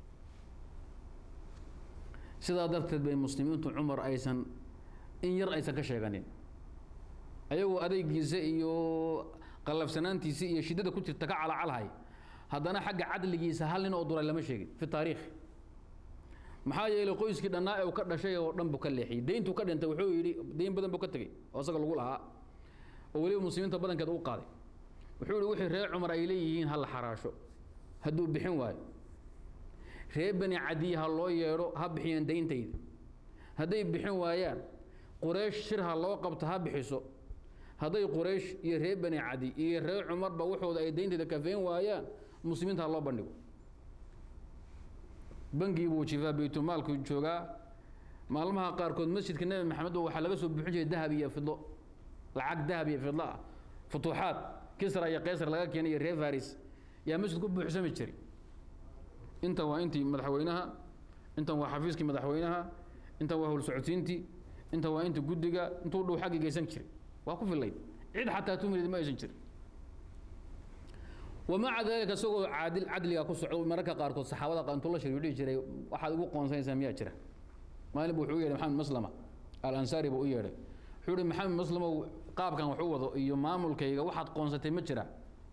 sidaa darteed bay muslimiintu cumar aysan in yar aysan ka sheeganin ayagoo adeygiisa iyo qallafsanaantiisa iyo shiddada ku jirta ka calacalhay haddana xagga cadligiisa hal nin oo duray lama sheegin fi taariikh maxaa yeelay qoyskii dhannaa ee uu ka dhashay oo dhan buu ka leexiyey deyntuu ka dhintay wuxuu yidhi deyn badan buu ka tegey oo isaga lagu lahaa oo weliba muslimiinta badankeeda u qaaday wuxuu yidhi wixii reer cumar ay leeyihiin ha la xaraasho hadduu bixin waayo reer bani cadiye ha loo yeedho ha bixiyeen dayntayda hadday bixin waayaan quraysh shir ha loo qabto ha bixiso hadday quraysh iyo reer bani cadi iyo reer cumarba waxooda ay dayntayda kafeen waayaan muslimiinta ha loo bandhigo bangii buu jifaa baytulmaalku joogaa maalmaha qaarkood masjidka nebi maxamed waxaa laga soo buuxin jiray dahab iyo fidlo lacag dahab iyo fidlo ah futuuxaad kisra iyo qaysar laga keenay iyo reer faris yaa masjidku u buuxsami jiray intan waa intii madaxweynaha intan waa xafiiskii madaxweynaha intan waa howlsocodsiintii intan waa inta guddiga intuu dhow xaggi geysan jiray waa ku fillayd cid xataa tumid ma aysan jirin wamaca dalika isagoo caadil cadliga ku socdo mararka qaarkood saxaabada qaar intuu la shir dhihi jiray waxaad ugu qoonsanaysaa miyaa jira maalin buu wuxuu u yeedhay maxamed maslama al ansaari buu u yeedhay wuxuu yihi maxamed maslamow qaabkan wax u wado iyo maamulkayga waxaad qoonsatay ma jira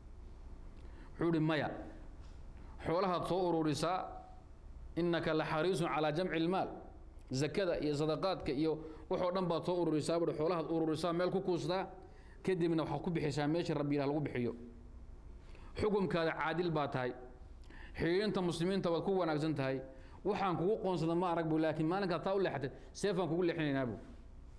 wuxuu yihi maya xoolahaad soo ururisaa innaka la xariisun calaa jamci ilmaal zakada iyo sadaqaadka iyo waxoo dhan baad soo ururisaa buhi xoolahaad ururisaa meel ku kuustaa kadibna waxaad ku bixisaa meesha rabbi ilaah lagu bixiyo xukumkaada caadil baa tahay xiriirinta muslimiinta waad ku wanaagsan tahay waxaan kugu qoonsada ma arag bu laakiin maalinkaad taa u leexatay seefaan kugu leexinaynaa bu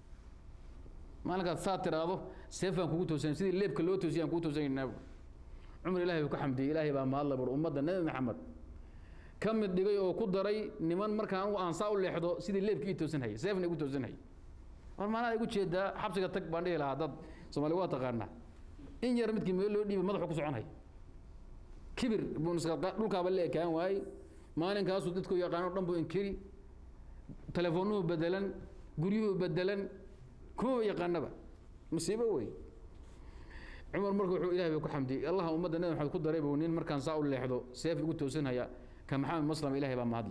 maalinkaad saa tiraahdo seefaan kugu toosan sidii leebka loo toosiyay aan kugu toosanaynaa bu cumar ilahay buu ka xamdiyey ilaahay baa mahadla bur ummadda nebi maxamed ka mid dhigay oo ku daray niman markaan anigu aan saa u leexdo sidii leebka ii toosan hayay seefna igu toosan hayay war maanaa igu jeedaa xabsiga tag baan dhihi lahaa dad soomaali waa taqaanaa in yar midkii meel loo dhiibay madaxu ku soconhay kibir buu dhulkaaba la ekaan waayey maalinkaasuu dadku yaqaano dhan buu inkiri telefoonnuhu bedelan guryuhu bedelan kumaba yaqaanaba musiibo wey cumar marka wuxuu ilahay bay ku xamdiyey allah ummadda nabi maxamed ku daray buu nin markaan saa u leexdo seef igu toosanhaya ka maxamed maslam ilahay baa mahadli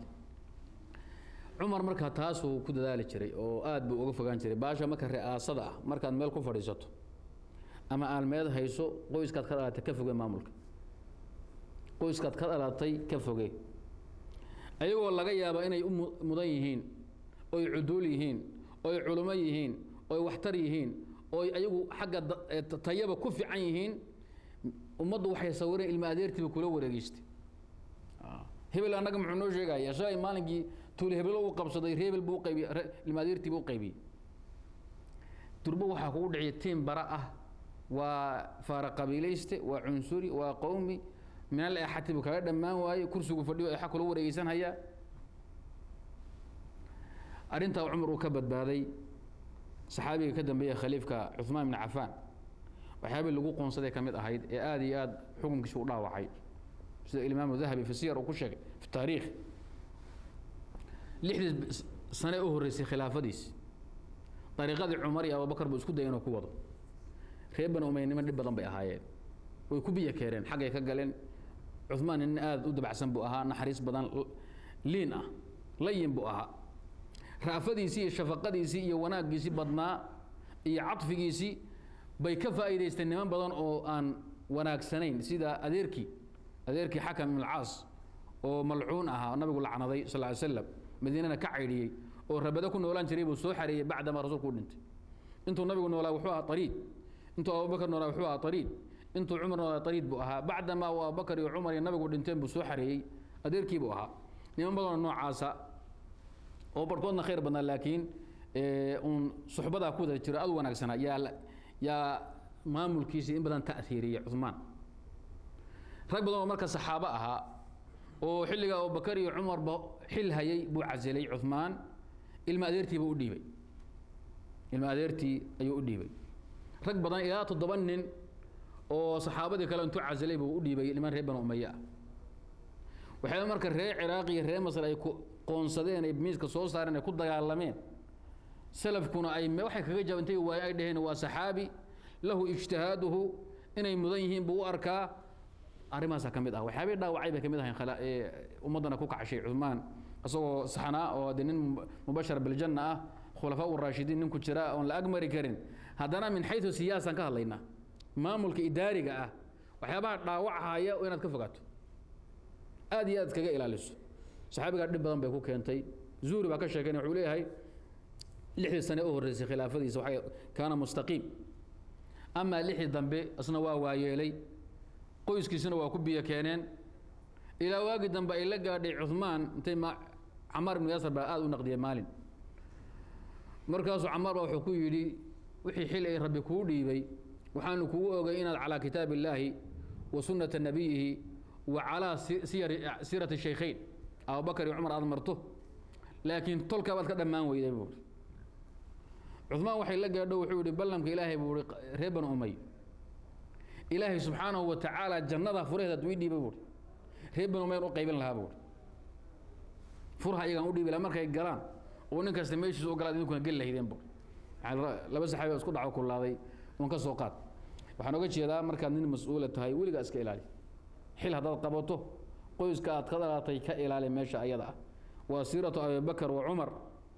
cumar marka taasuu ku dadaali jiray oo aad buu uga fogaan jiray baasha marka ri'aasada ah markaad meel ku fadhiisato ama aalmeed hayso qoyskaad ka dhalatay ka foge maamulka qoyskaad ka dhalatay ka foge ayagoo laga yaaba inay u mudan yihiin oy cuduul yihiin oy culummo yihiin oy waxtar yihiin oy ayagu xagga tayaba ku fiican yihiin ummaddu waxay sawireen ilma adeertiiba kula wareegeystay hebel annaga muxuu noo sheegaya shalay maalinkii tuuli hebelo uu qabsaday reebel buu uqaybiyey ilma adeertiiba u qaybiyey durbo waxaa kugu dhiciya tiim bara ah waa faara qabiilayste waa cunsuri waa qowmi min al axati buu kaga dhammaan waaye kursigu fadhiyo exa kula wareegeysan hayaa arrintaa cumar uu ka badbaaday saxaabiga ka dambeeya khaliifka cuثmaan ibn cafaan waxyaabii lagu qoonsaday ka mid ahayd ee aada iyo aad xukunkiisa u dhaawacay sida imaam dahabi fi siyar uu ku sheegay fi taariikh lixdii sane u horreysay khilaafadiisi dariiqadii cumar iyo abubakar buu isku daya inuu ku wado reer bani umaya niman dhib badan bay ahaayeen way ku biyo keereen xaggay ka galeen cuثmaan nin aada u dabacsan buu ahaa naxariis badan liin ah layin buu ahaa raafadiisii iyo shafaqadiisii iyo wanaaggiisii badnaa iyo cadfigiisii bay ka faa'iidaysteen niman badan oo aan wanaagsanayn sida adeerkii adeerkii xakam ibn alcaas oo malcuun ahaa nabigu lacnaday sal ly slam madiinana ka caydhiyey oo rabado ku noolaan jiray buu soo xareeyey bacdamaa rasuulku u dhintay intuu nabigu noolaa wuxuu ahaa ariid intuu abubakar noolaa wuxuu ahaa ariid intuu cumar noolaa ariid buu ahaa bacdamaa uu abubakar iyo cumar iyo nabigu dhinteen buu soo xareeyey adeerkii buu ahaa niman badanoo noocaasa oo barhkoodna khayr badnaa laakiin uun suxbadaa ku wada jiro aad u wanaagsanaa yaa yaa maamulkiisii in badan ta'hiiriyey cumaan rag badan oo marka saxaabo ahaa oo xilliga abubakar iyo cumarba xil hayay buu casilay cumaan ilma adeertii buu u dhiibay ilma adeertii ayuu u dhiibay rag badan ilaa toddoba nin oo saxaabadii kale intuu casilay buu u dhiibay niman reer banu umaye ah waxay marka reer ciraaq iyo reer masr ay qoonsadeen ay miiska soo saareen ay ku dagaalameen salafkuna ay waxay kaga jabantay waay ay dhaheen waa saxaabi lahu ijtihaaduhu inay mudan yihiin buu u arkaa arrimahaasaa ka mid ah waxyaabay dhaawacay bay ka mid ahayn ummaddana ku kacshay cumaan isagoo saxnaa oo de nin mubashar biljanna ah khulafaa uraashidiin ninku jira oon la agmari karin haddana min xayu siyaasaan ka hadlaynaa maamulka idaariga ah waxyaabaha dhaawachaya inaad ka fogaato aad iyo aad iskaga ilaaliso saxaabigaa dhib badan bay ku keentay zuhri baa ka sheekeen wuxuu leeyahay lixdii sane u horreysay khilaafadiisa waxay kaana mustaqiim amaa lixdii dambe isna waa waayeelay qoyskiisuna waa ku biyo keeneen ilaa waagii dambe ay la gaadhay cumaan intay camaar ibnu yaasar baa aada u naqdiyay maalin markaasuu camaar baa wuxuu ku yidhi wixii xil ay rabbi kuu dhiibay waxaanu kugu ogay inaad calaa kitaab illaahi wa sunnata nabiyihi wa calaa siirati shaykhayn abubakar iyo cumar aad marto laakiin tolkaa baad ka dhammaan weyday buu i cumaan waxay la gaadho wuxuu yihi ballamka ilaahay buu i reer banu umay ilaahay subxaanahu wa tacaala jannada furaheed hadduu ii dhiibay buui reer banu umayn u qaybin lahaa buui furha iyagaan u dhiibi laha markay galaan oo nin kasta meeshiisa u galaad idinkuna geli lahaydeen buui laba saxaabi oo isku dhaco kulaaday un ka soo qaad waxaan oga jeedaa markaad nin mas-uula tahay weligaa iska ilaali xil haddaad qabato qoyska aad ka dhalatay ka ilaali meesha ayada ah waa siiratu abibakar wa cumar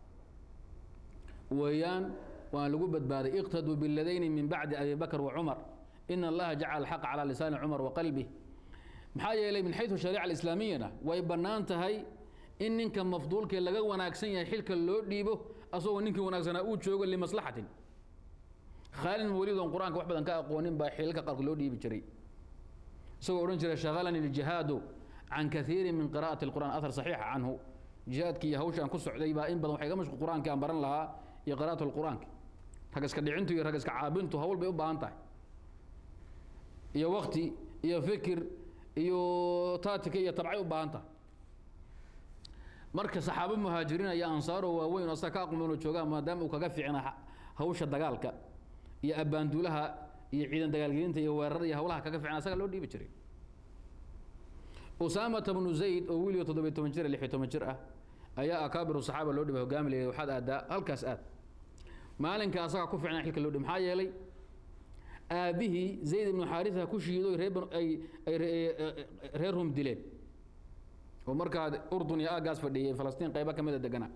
weeyaan waan lagu badbaaday iqtaduu biladayni min bacdi abi bakr wa cumar in allaha jacala alxaqa calaa lisaani cumar wa qalbih maxaa yeelay min xayu shariica alislaamiyana way bannaan tahay in ninka mafduulkee laga wanaagsan yahay xilka loo dhiibo asagoo ninkii wanaagsanaa uu joogo limaslaxatin khaalid weliid oon qur-aanka wax badan ka aqoonin baa xilalka qaarkood loo dhiibi jiray isagoo odhan jiray shaqalani ljihaadu can kaiirin min qira'ati alqur'an ahar saxiixa canhu jihaadkii iyo hawshaan ku socday baa in badan waxay ga mashquul qur-aankii aan baran lahaa iyo qira'atu alqur'aanka rag iska dhicintu iyo rag iska caabintu hawl bay u baahan tahay iyo wakti iyo fikir iyo taatika iyo tabcay u baahan tahay marka saxaabo muhaajiriin iyo ansaaro waaweyn oo asaga ka aqmoon oo joogaa maadaama uu kaga fiicna hawsha dagaalka iyo abbaanduulaha iyo ciidan dagaalgelinta iyo weerarada iyo hawlaha kaga fiicna asaga loo dhiibi jiray usaamata bnu zayd oo wiliga toddobiy toban jir lix iyo toban jir ah ayaa akaabiru saxaaba loo dhibay hogaami leeyahay waxaad aadaa halkaas aad maalinka asaga ku fiicnaa xilka loo dhibay maxaa yeelay aabbihii zayd ibnu xaarisa ku shiido reer ay ay reer rum dileen oo markaa urdun iyo aagaas fadhiyay falastiin qayba ka mida deganaa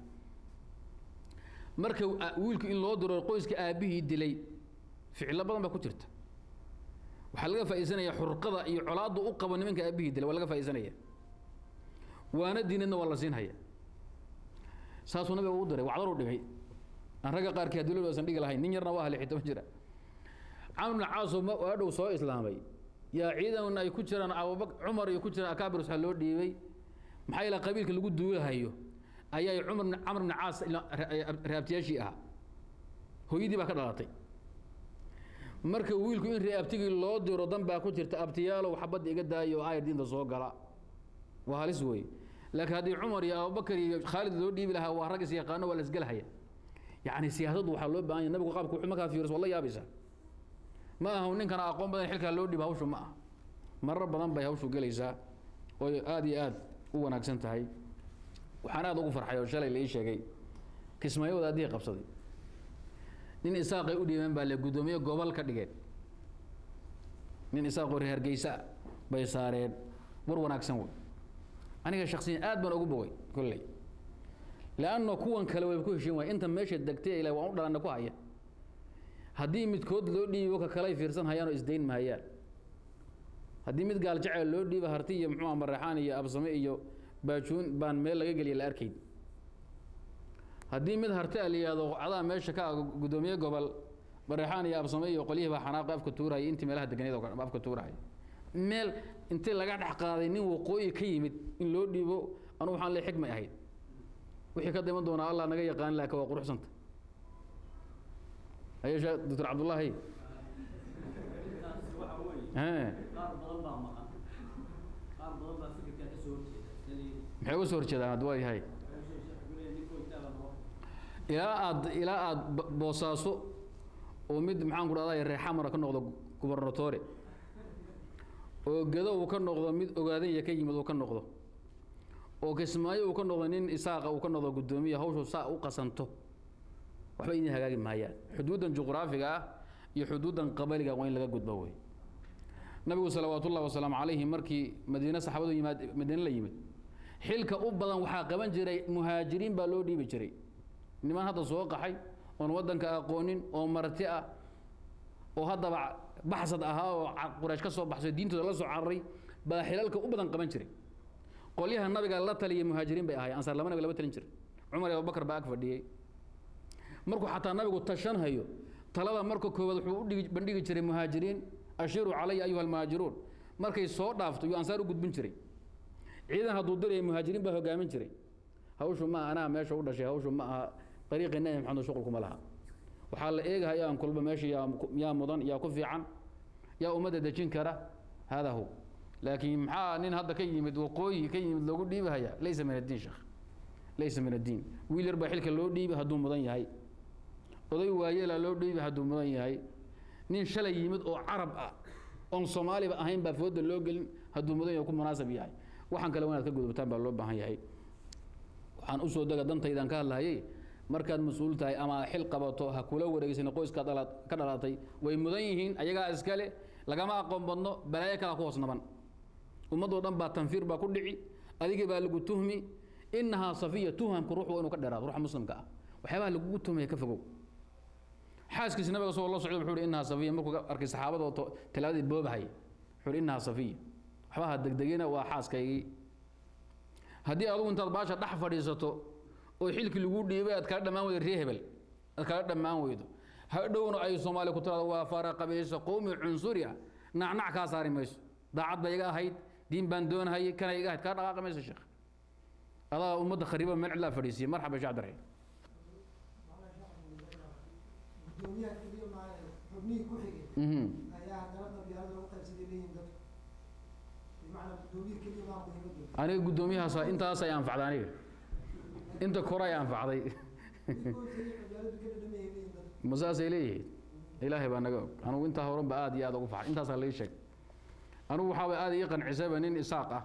marka wiilku in loo diro qoyska aabbihii dilay ficilo badan baa ku jirta waxaa laga faa'iidsanaya xurqada iyo colaaddu u qabo nimanka aabbihii dilay waa laga faa'iidsanaya waana diinadna waa la siinhaya saasuu nabiga u diray wacdaru dhigay aan ragga qaarkii haddii loo aysan dhigi lahayn nin yarna waa lix toban jira camr bn caas waa dhow soo islaamay yaa ciidan ay ku jiraan abubak cumar iyo ku jiraan akaabir waxaa loo dhiibay maxaa yeele qabiilka lagu duulahayo ayay cumar camr bn caas raabtiyaashii ahaa hooyadii baa ka dhalatay marka wiilku in reabtigii loo diro dan baa ku jirta abtiyaalow xabadda iga daayo oo aayar diinta soo gala waa halis weeye laakiin haddii cumar iyo abubakar iyo khaalid loo dhiibi lahaa waa rag is yaqaano waa la isgelhaya yacni siyaasaddu waxaa loo baahan yahay nabigu qaabka wuxuu markaa fiiriso waa la yaabaysaa ma aha ninkana aqoon badan xilkaa loo dhiiba hawshu ma aha marar badan bay hawshu gelaysaa oo aada iyo aada u wanaagsan tahay waxaan aada ugu farxay oo shalay la ii sheegay kismaayo wadaadihii qabsaday nin isaaqay u dhiibeen baa le guddoomiye gobol ka dhigeen nin isaaqoo reer hargeysa bay saareen war wanaagsan wey aniga shaksiyan aad baan ugu bogay kolley leanna kuwan kale way ku heshiin waay inta meesha degtay ila waan u dhalanna ku haya haddii midkood loo dhiibo ka kaley fiirsan hayaan oo isdayn mahayaan haddii mid gaal jacel loo dhiiba harti iyo muxuu maraxaan iyo absame iyo baajuun baan meel laga geliya la arkayn haddii mid harti a la yihahdo cadaa meesha ka guddoomiye gobol maraxaan iyo absame iyo qolyihii baa xanaaqi afka tuuraya intii meelaha deganeed oo afka tuuraya meel intii laga dhex qaaday nin waqooyi ka yimid in loo dhiibo anugu waxaan le xikmay ahayd wixii ka diman doonaa allah naga yaqaan laakiin waa quruxsanta ayesha doctor cabdullaahi intaasi waxa weeye Hee, qaar badan baa maqan qaar badan baa fikirkaa ka soo horjeeda sidii maxay uga soo horjeedaan hadda waa yahay wuxuu sheekhu ku leeyahay ninkoo intaa baa noo ilaa aad ilaa aad ba- boosaaso oo mid maxaan ku dhahday reexamara ka noqdo gubernatore oo gedo uu ka noqdo mid ogaadanya ka yimid uu ka noqdo oo kismaayo uu ka noqdo nin isaaqa uu ka noqdo guddoomiya hawshu saa u qasanto waxba idin hagaagi maayaan xuduuddan juqraafiga ah iyo xuduuddan qabaliga waa in laga gudbo wey nabigu salawaat ullahi wasalaamu calayhi markii madiine saxaabadu yimaad madiine la yimid xilka u badan waxaa qaban jiray muhaajiriin baa loo dhiibi jiray niman hadda soo qaxay oon waddanka aqoonin oo marti ah oo haddaba baxsad ahaa oo ca- quraysh ka soo baxsay diintooda la soo cararay baa xilalka u badan qaban jiray qolyaha nabiga la taliya muhaajiriin bay ahaayeen ansaar laba nabiga lama talin jiray cumar iyo abubakar baa ag fadhiyey markuu xataa nabigu tashan hayo talada marka koowaad wuxuu u dhigi bandhigi jiray muhaajiriin ashiruu calaya ayuha almuhaajiruun markay soo dhaafto yuu ansaar u gudbin jiray ciidan hadduu diraya muhaajiriin baa hogaamin jiray hawshu ma anaa meesha u dhashay hawshu ma aha ariiqii nabi maxamed shuqulkuma laha waxaa la eegahaya aan kulba meesha yaa yaa mudan yaa ku fiican yaa ummadda dejin kara hada hu laakiin maxaa nin hadda ka yimid waqooyi ka yimid loogu dhiibahaya laysa min addiin sheekh laysa min addiin wiil yar baa xilka loo dhiibi hadduu mudan yahay oday waayeelaa loo dhiibi hadduu mudan yahay nin shalay yimid oo carab ah oon soomaaliba ahayn baa fooda loo gelin hadduu mudan yahay ku munaasab yahay waxaan kale waa inaad ka gudubtaan baa loo baahan yahay waxaan usoo dega dantaydaan ka hadlahayay markaad mas-uul tahay ama xil qabato ha kula wareegsan qoyska dhala ka dhalatay way mudan yihiin ayagaa iskale lagama aqoon badno balaayo kalaa ku hoos naban ummadoo dhan baa tanfiir baa ku dhici adigii baa lagu tuhmi inahaa safiya tuhamku ruux waa inuu ka dheeraado ruuxa muslimka ah waxyaabaha lagugu tuhmaya ka fogow xaaskiisi nabiga soo la socda wuxuu ihi inahaa safiya markuu arkay saxaabada oo to- talaadii boobahaya wuxuu ihi inahaa safiya waxba ha degdegina waa xaaskaygii haddii adugu intaad baasha dhex fadhiisato oo xilkii lagu dhiibay aad kala dhammaan weydo ree hebel aad kala dhammaan weydo hadhowna ay soomaali ku tiraado waa fara qabiisa qowmi cunsuri ah nacnac kaa saari mayso daacad ba iga ahayd diin baan doonahayay kana iga ahayd kaa dhaqaaqi mayso sheekh adaa ummadda khariiba meel cidlaa fadhiisiye marxaba sheekh cabdiraxiim gudoomiyaha keliya maaha xubnihii ku xigay mhm ayaa haddana qabyaalada lagu qaybsaday leeyihin dadku bimacnaa gudoomiye keliya maa muhiimadooda aniga guddoomiyahaas intaas ay anfacday aniga inta kore ay anfacday qoysaya qabyaaladu ka dhadhamayay leeyihin dadku ma saasay leeyihiin ilaahay baa naga og anugu intaa horan ba aad iyo aad ugu faxay intaasaa laii sheeg anugu waxaaba aad ii qancisayba nin isaaq ah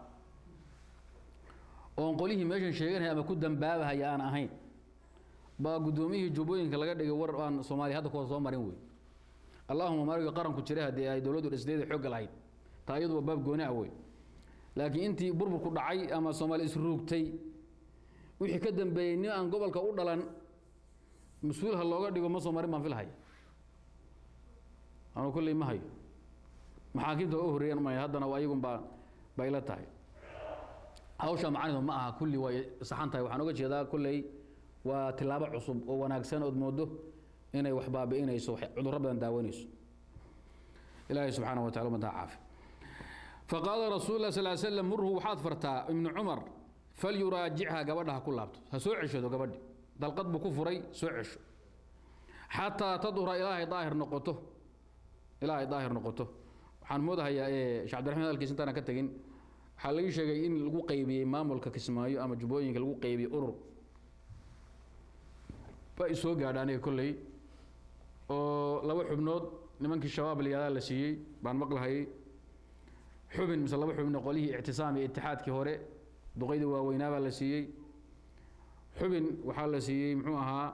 oon qolihii meeshan sheeganaya ama ku dambaabahaya aan ahayn baa guddoomiyihii jubbooyinka laga dhigay war aan soomaaliya hadda kuwa soo marin wey allahuma marigi qaranku jiray haddii ay dowladdu dhisdeeda xoogga lahayd taa iyadu waa baab gooni ah wey laakiin intii burburku dhacay ama soomaali isruugtay wixii ka dambeeyey nin aan gobolka u dhalan mas-uul ha looga dhigo ma soo marin baan filhaya anu kolley ma hayo maxaakiimta u horreeyaan umaya haddana waa iyagun baa bay la tahay hawsha macanidu ma aha kulli way saxan tahay waxaan oga jeedaa kolley waa tilaabo cusub oo wanaagsan ood moodo inay wax baabi'inayso wax cudurro badan daawanayso ilaahay subxaanahu wa tacala umadaa caafi faqaala rasuul lah sal slam murhu waxaad fartaa ibnu cumar falyuraajichaa gabadha ha ku laabto ha soo ceshado gabadhi dalqad buu ku furay soo cesho xataa tadhura ilaahay daahir noqoto ilaahay daahir noqoto waxaan moodahayaa ee sheekh cabdiraxmaan hadalkiisa intaana ka tegin waxaa laga sheegay in lagu qaybiyey maamulka kismaayo ama jubbooyinka lagu qaybiyey urur waa isoo gaadha aniga kolley oo laba xubnood nimankii shabaab layihahdaa la siiyey baan maqlahayay xubin mise laba xubin oo qolihii ictisaam iyo itixaadkii hore duqaydii waaweynaa baa la siiyey xubin waxaa la siiyey muxuu ahaa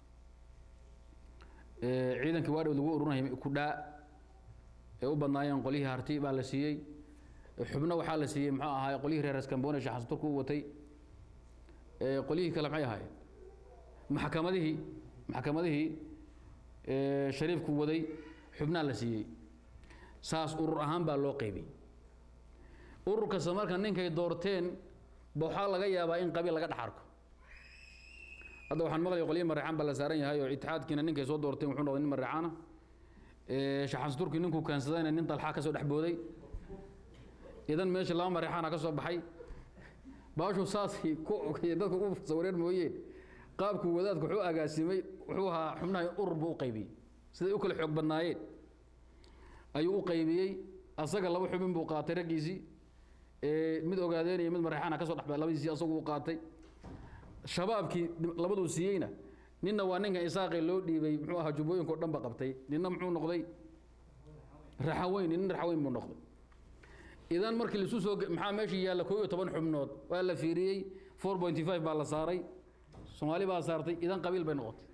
ee, ciidankii waadhow lagu urunayay kudhaa ee u badnaayeen qolihii harti baa la siiyey xubno waxaa la siiyey muxuu ahaa qolihii reer askambone sheekh xasan turku u watay ee, qolihii kale maxay ahaayeen maxkamadihii maxkamadihii ee, shariifku waday xubnaa la siiyey saas urur ahaan baa loo qaybiyey urur kasta marka ninkay doorteen ba waxaa laga yaabaa in qabiil laga dhex arko hadda waxaan maqlaya qolyo mareexaan baa la saaran yahay oo itixaadkiina ninkay soo doorteen wuxuu noqday nin mareexaana shaxans turki ninkuu keensadayna nin dalxaa ka soo dhex booday idan meesha laba mareexaana ka soo baxay baashu saasay ku dadka u sawireen mooyeen qaabku wadaadku wuxuu agaasimay wuxuu ahaa xubnaha urur buu u qaybiyey siday u kala xoog badnaayeen ayuu u qaybiyey asaga laba xubin buu qaatay raggiisii mid ogaadeenaya mid mareexaana ka soo dhexbay labadiisii asagu u qaatay shabaabkii labaduu siiyeyna ninna waa ninkan isaaqee loo dhiibay muxuu ahaa jubbooyinka o dhan ba qabtay ninna muxuu noqday raxaweyn ninna raxaweyn buu noqday idan markii laisu soo maxaa meeshii yaalla koo iyo toban xubnood waa la fiiriyey four pointy five baa la saaray soomaali baa saartay idan qabiil bay noqotay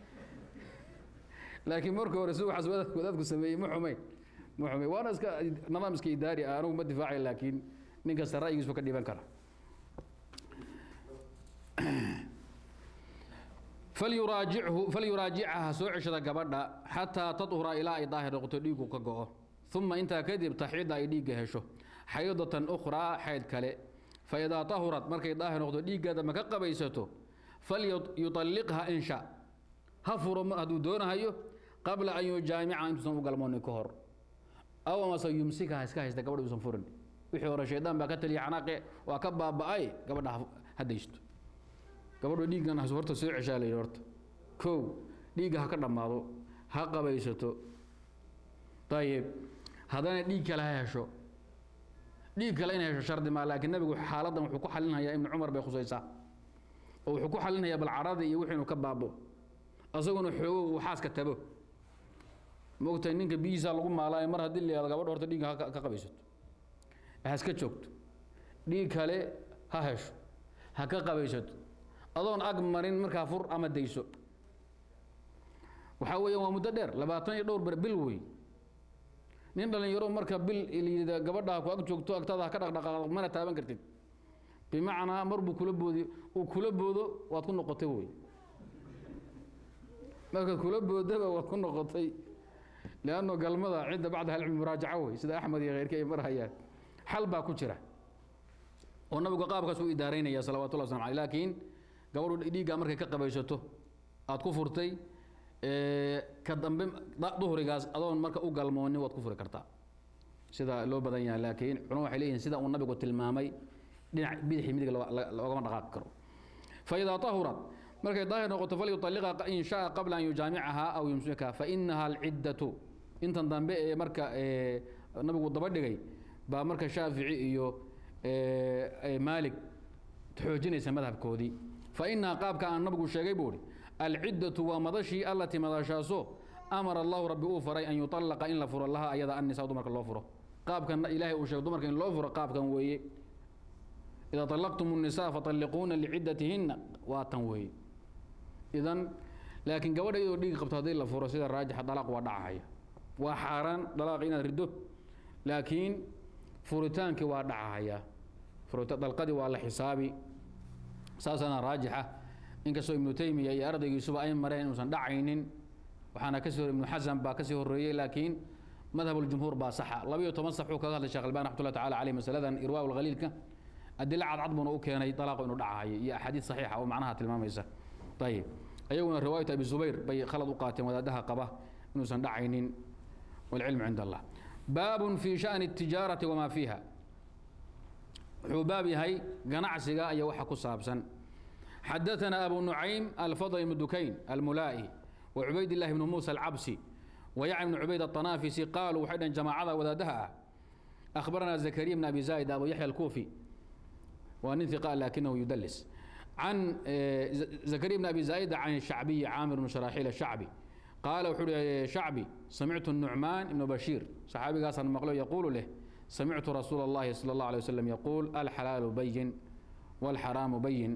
laakiin marka hore si waxaas wadaadku sameeyey ma xumayn ma xumayn waana iska nidaam iska idaari ah anigu ma difaacay laakiin nin kasta ra'yigiisu ka dhiban kara falyuraajichu falyuraajicaha soo ceshada gabadha xataa tadhura ilaa ay daahir noqoto dhiigu ka go'o uma intaa kadib taxida ay dhiigga hesho xaydatan ukhraa xayd kale faidaa tahurat markay daahir noqdo dhiiggeeda ma ka qabaysato falyuطalliqha in sha ha furo hadduu doonahayo qabla an yujaamica intuusan u galmoonin ka hor aw amase yumsikaha iska haysta gabadha uusan furin wixii hore shaydaan baa ka taliya xanaaqe waa ka baaba'ay gabadha ha daysto gabadhu dhiiggan horta soo ceshaa la yidhi horta kow dhiigga ha ka dhammaado ha qabaysato ayib haddana dhiig kale ha hesho dhiig kale inay hesho shardi maa laakiin nabigu xaaladdan wuxuu ku xalinhayaa ibnu cumar bay khusaysaa oo wuxuu ku xalinhayaa bal caradii iyo wixii inuu ka baabo asaguna xoogo uu xaaska tabo maogtahay ninka biyihiisa lagu maalaayo mar haddii la yihahdo gabadha horta dhiigga ha ka qabaysato ha iska joogto dhiig kale ha hesho ha ka qabaysato adoon ag marin markaa fur ama dayso waxaa weeyaan waa muddo dheer labaatan iyo dhowr ber bil wey nin dhalinyaro marka bil layidha gabadha ku ag joogto agtaada ha ka dhaqdhaqaaq mana taaban kartid bimacnaa mar buu kula boodi uu kula boodo waad ku noqotay wey markaad kula boodaba waad ku noqotay lianno galmada cidda bacdaha alcilmi muraajaca wey sida axmed iyo kheyrka ay marhayaan xal baa ku jira oo nabigu qaabkaas u idaaraynaya salawatullah waslamu aleyh laakiin gabadhu dhiiggaa markay ka qabaysato aad ku furtay ka dambe duhrigaas adoon marka u galmoonin waad ku furi kartaa sida loo badan yahay laakiin culama waxay leeyihin sida uu nabigu tilmaamay dhinac bidixi midig loogama dhaqaaqi karo faidaa tahurat markay daahir noqoto falyuطalliqa in shaa qabla an yujaamicaha aw yumsikaha fainaha alciddatu intan dambe ee marka nabigu daba dhigay baa marka shaafici iyo maalig xoojinaysa madhabkoodii fainaha qaabka aan nabigu sheegay buu ihi alciddatu waa madashii allatii madashaaso amara allahu rabbi uu faray an yuطallaqa in la furo laha ayada annisa dumarka loo furo qaabkan ilaahay uu sheegay dumarka in loo furo qaabkan weeye idaa طallaqtum الnisaa faطalliquuna liciddatihinna waa tan weeye idan laakiin gabadha iyadoo dhiigi qabto haddii la furo sida raajixa dalaaq waa dhacahaya waa xaaraan dalaaq inaad riddo laakiin furitaankii waa dhacahaya dalqadii waa la xisaabi saasana raajixa inkastoo ibnu taymiya iyo ardaygiisuba ay mareen inuusan dhacaynin waxaana kasii hor ibnu xasan baa kasii horeeyey laakiin madhab اljumhuur baa saxa labayo toban sax uu kaga hadlay shekh albani raxmat ullah tacala caleyh masaladan irwaa lkhaliilka adila cadcad buuna u keenay dalaaqo inuu dhacahayo iyo axaadiid saxiixa oo macnaha tilmaamaysa ayib ayaguna riwaayatu abi zubayr bay khalad u qaateen wadaadaha qaba inuusan dhacaynin walcilmu cind allah baabun fi shani الtijaarati wamaa fiiha wuxuu baab yahay ganacsiga iyo waxa ku saabsan xadaثna abu nucaym alfadl ibn dukayn almulaa'i وcubayd الlahi bn muسى الcabsi وyacni bn cubayd الطanaafisi qaaluu waxay dhaheen jamaacada wadaadaha ah أخبرنا زكريا بن أبي زايد أبو يحيى الكوفي وأن ثقة لكنه يدلس عن زكريا بن أبي زايد عن الشعبي عامر بن شراحيل الشعبي قال وحول شعبي سمعت النعمان بن بشير صحابي قاصر مقلو يقول له سمعت رسول الله صلى الله عليه وسلم يقول الحلال بين والحرام بين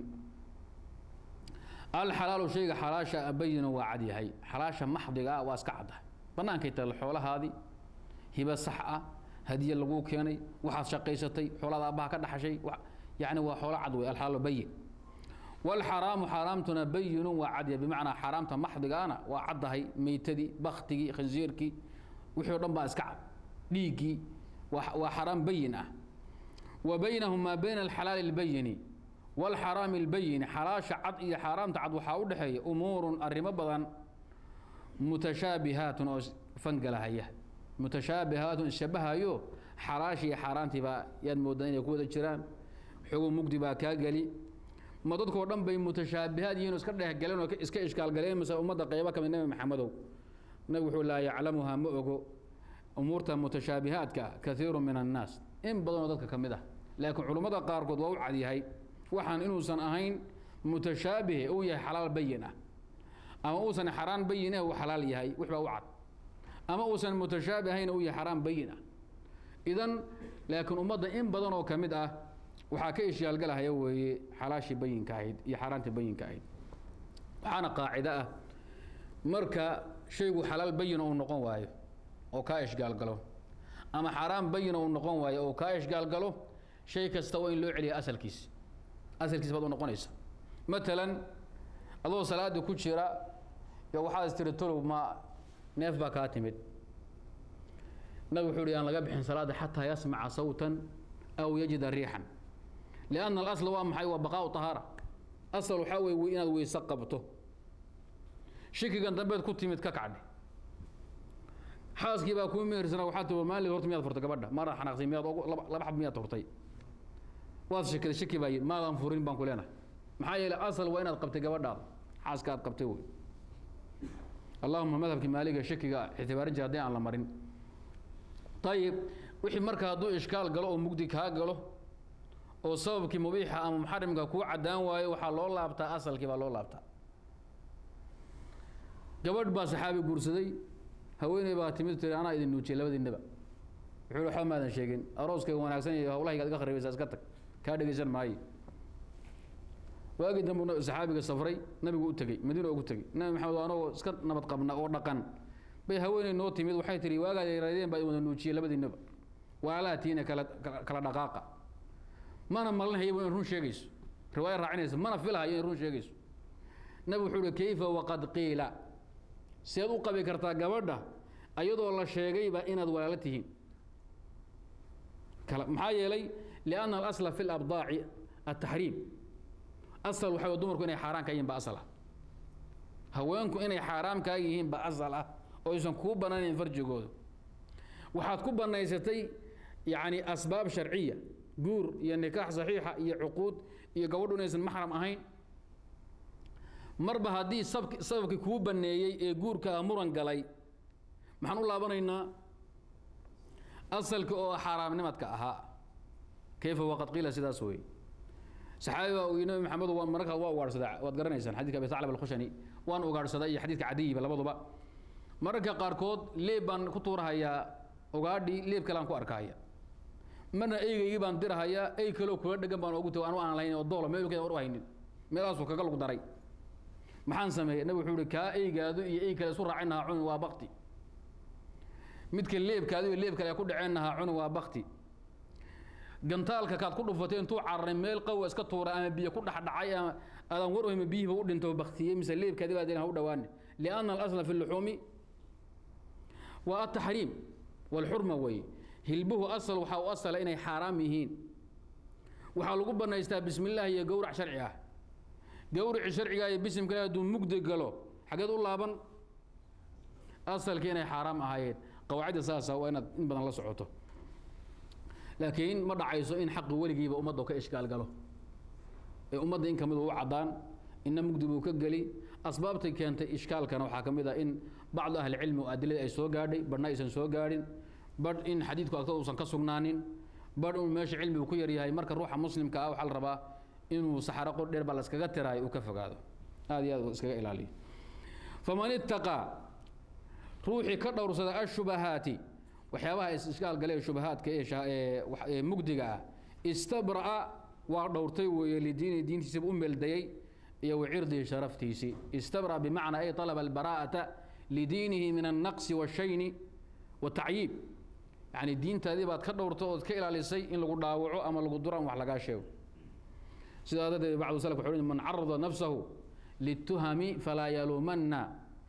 الحلال شيء حلاشة بين وعدي هي حلاشة محضقة واسكعدها بنان كيت الحولة هذه هبة صحة هدية لغو كيني waxaad shaqaysatay xoolada abaha ka dhaxashay yani waa xoolo cad wey alxalaal bayin والحرام حرامتنا بين وعد بمعنى حرامته محضقانا وعدهي ميتدي بختي خنزيركي وحي دنبا اسكع ديغي وحرام بين اه وبينهم ما بين الحلال البين والحرام البين حلاش عد يا حرام تعد وحا ودخي امور ارمه بدن متشابهات او فنقلها متشابهات شبهايو حراشي حرانتي با ياد مودان inay ku wada jiraan xogow mugdi baa kaa geli ma dadkoo dhan bay mutashaabihaad yihiin oo iska dhehgaleen oo iska ishkaalgaleen mise ummadda qaybo ka mid nebi maxamedow nabigu wuxuu laa yaclamuhaa ma ogo umuurta mutashaabihaadka ah kaiiru min annaas in badanoo dadka ka mid ah laakiin culummada qaarkood waa u cadyahay waxaan inuusan ahayn mutashaabih uu yahay xalaal bayin ah ama uusan xaraan bayin ah uu xalaal yahay wix baa u cad ama uusan mutashaabih ahayn uu yahay xaraan bayin ah idan laakiin ummadda in badan oo ka mid ah waxaa ka ishiyaalgalahaya weeye xalaashii bayinka ahayd iyo xaaraantii bayinka ahayd waxaana qaacido ah marka shaygu xalaal bayina uu noqon waayo oo kaa ishgaalgalo ama xaaraan bayina uu noqon waayo oo kaa ishgaalgalo shay kasta waa in loo celiya asalkiis asalkiis baad u noqonaysa matalan adoo salaada ku jira yo waxaad istiri tolow ma neef baa kaa timid nabig wuxuu uhi aan laga bixin salaada xataa yasmaca sawtan aw yajida riixan lianna alasla waa maxay waa baqaau tahaara asal waxaa weye inaad weyse qabto shikigan dambeed ku timid ka kacdhe xaaskii baa kuu mehersana waxaa tii maalin horta miyaad furtay gabadha maada xanaaqsay miyaad laba xab miyaad furtay waad shikiday shiki baa yidhi maadan furin baan ku leenahay maxaa yeelay asal waa inaad qabtay gabadhaada xaaska aad qabtay wey allahuma madhabkii maaliga shakiga ictibaarin jira haddii aan la marin ayib wixii marka hadduu ishkaal galo oo mugdi kaa galo oo sababkii mubiixa ama muxarimka kuu caddaan waayo waxaa loo laabtaa asalkii baa loo laabtaa gabadh baa saxaabi guursaday haweeney baa timid tiri anaa idin nuujiyay labadiinaba wuxuu waxba maadan sheegin arooskayga wanaagsan iyo hawlahayga ad iga kharibaysaa iska tag kaa dhegaysan maayo waagii dambu saxaabiga safray nabigu u tegey madiina ugu tegey nabi maxamed anagoo iska nabad qabna oo dhaqan bay haweeney noo timid waxay tihi waagaad yaraadeen baa wada nuujiyey labadiinaba walaalaha tiina kala kala dhaqaaqa mana malinhayaba in run sheegayso riwaaya raacinaysa mana filahayo in run sheegayso nabi wuxuu uhi kayfa waqad qiila seed u qabi kartaa gabadha ayadoo la sheegayba inaad walaalo tihiin maxaa yeelay lianna alasla fi labdaaci ataxriim asal waxa dumarku inay xaaraan ka yihiin ba asal ah haweenku inay xaaraam kaa yihiin ba asal ah oo aysan kuu bannaanayn farjigooda waxaad ku bannaysatay yacni asbaab sharciya guur iyo nikaax saxiixa iyo cuquud iyo gabadhu inaysan maxram ahayn marba haddii sababkii kuu banneeyey ee guurkaa muran galay maxaan u laabanaynaa asalka oo xaaraamnimadka ahaa kayfa waqad qiila sidaas weeye saxaabi baa uu nabi maxamed waa mararkaa waa ugaadhsadaa waad garanaysaan xadidka abi thaclab alkhushani waan ugaadhsadaa iyo xadiidka cadiyiba labaduba mararka qaarkood leeb baan ku tuurahayaa ugaadhi leeb kale aan ku arkahaya marna eygaygii baan dirahayaa ey kaloo kula dhegan baan ogu tago anu aan lahayn oo doolo meelkeeda war u haynin meelahaasuu kaga lug daray maxaan sameeyey nabi wuxuu ihi kaa eygaadu iyo ey kale isu raacinahaa cuni waa bakti midka leebkaadu iyo leeb kale ku dhaceennahaa cuni waa bakti gantaalka kaad ku dhufatay intuu cararay meel qawa iska tuuray ama biyo ku dhexdhacay ama aadan war ohma biyihiiba u dhinto baktiyey mise leebkaadi baa ha u dhawaane lianna alasla fi luxuumi waa ataxriim walxurma weeye hilbuhu asal waxaa u asala inay xaaraam yihiin waxaa lagu banaystaa bismi illah iyo gowrac sharci ah gowrici sharciga iyo bisimka ilahi hadduu mugdi galo xageed u laaban asalkii inay xaaraam ahaayeen qawaacidda saasa waa inaad in badan la socoto laakiin ma dhacayso in xaqi weligiiba ummadda ka ishkaal galo ee ummadda in kamid u caddaan inna mugdi buu ka geli asbaabtay keentay ishkaalkana waxaa ka mid ah in bacdu ahlicilmi oo adilada ay soo gaadhay badhna aysan soo gaadhin badh in xadiidku agtada uusan ka sugnaanin badh inuu meesha cilmigu ku yaryahay marka ruuxa muslimka ah waxaa la rabaa inuu saxaro qor dheer baa la iskaga tiraayo uu ka fogaado aad iyo aad iskaga ilaaliyo faman ittaqaa ruuxii ka dhowrsada ashubahaati waxyaabaha ishkaal galee shubahaadka ee mugdiga ah istabra'a waa dhowrtay weeye lidiini diintiisiba u meeldayey iyo wacirdihi sharaftiisii istabra'a bimacnaa ay talaba albaraa'ata lidiinihi min annaqsi washayni watacyiib yacni diintaadii baad ka dhowrtay ood ka ilaalisay in lagu dhaawaco ama lagu duro ama wax lagaa sheego sidaa darteed bacdu salaf wuxuu man carada nafsahu lituhami falaa yaluumanna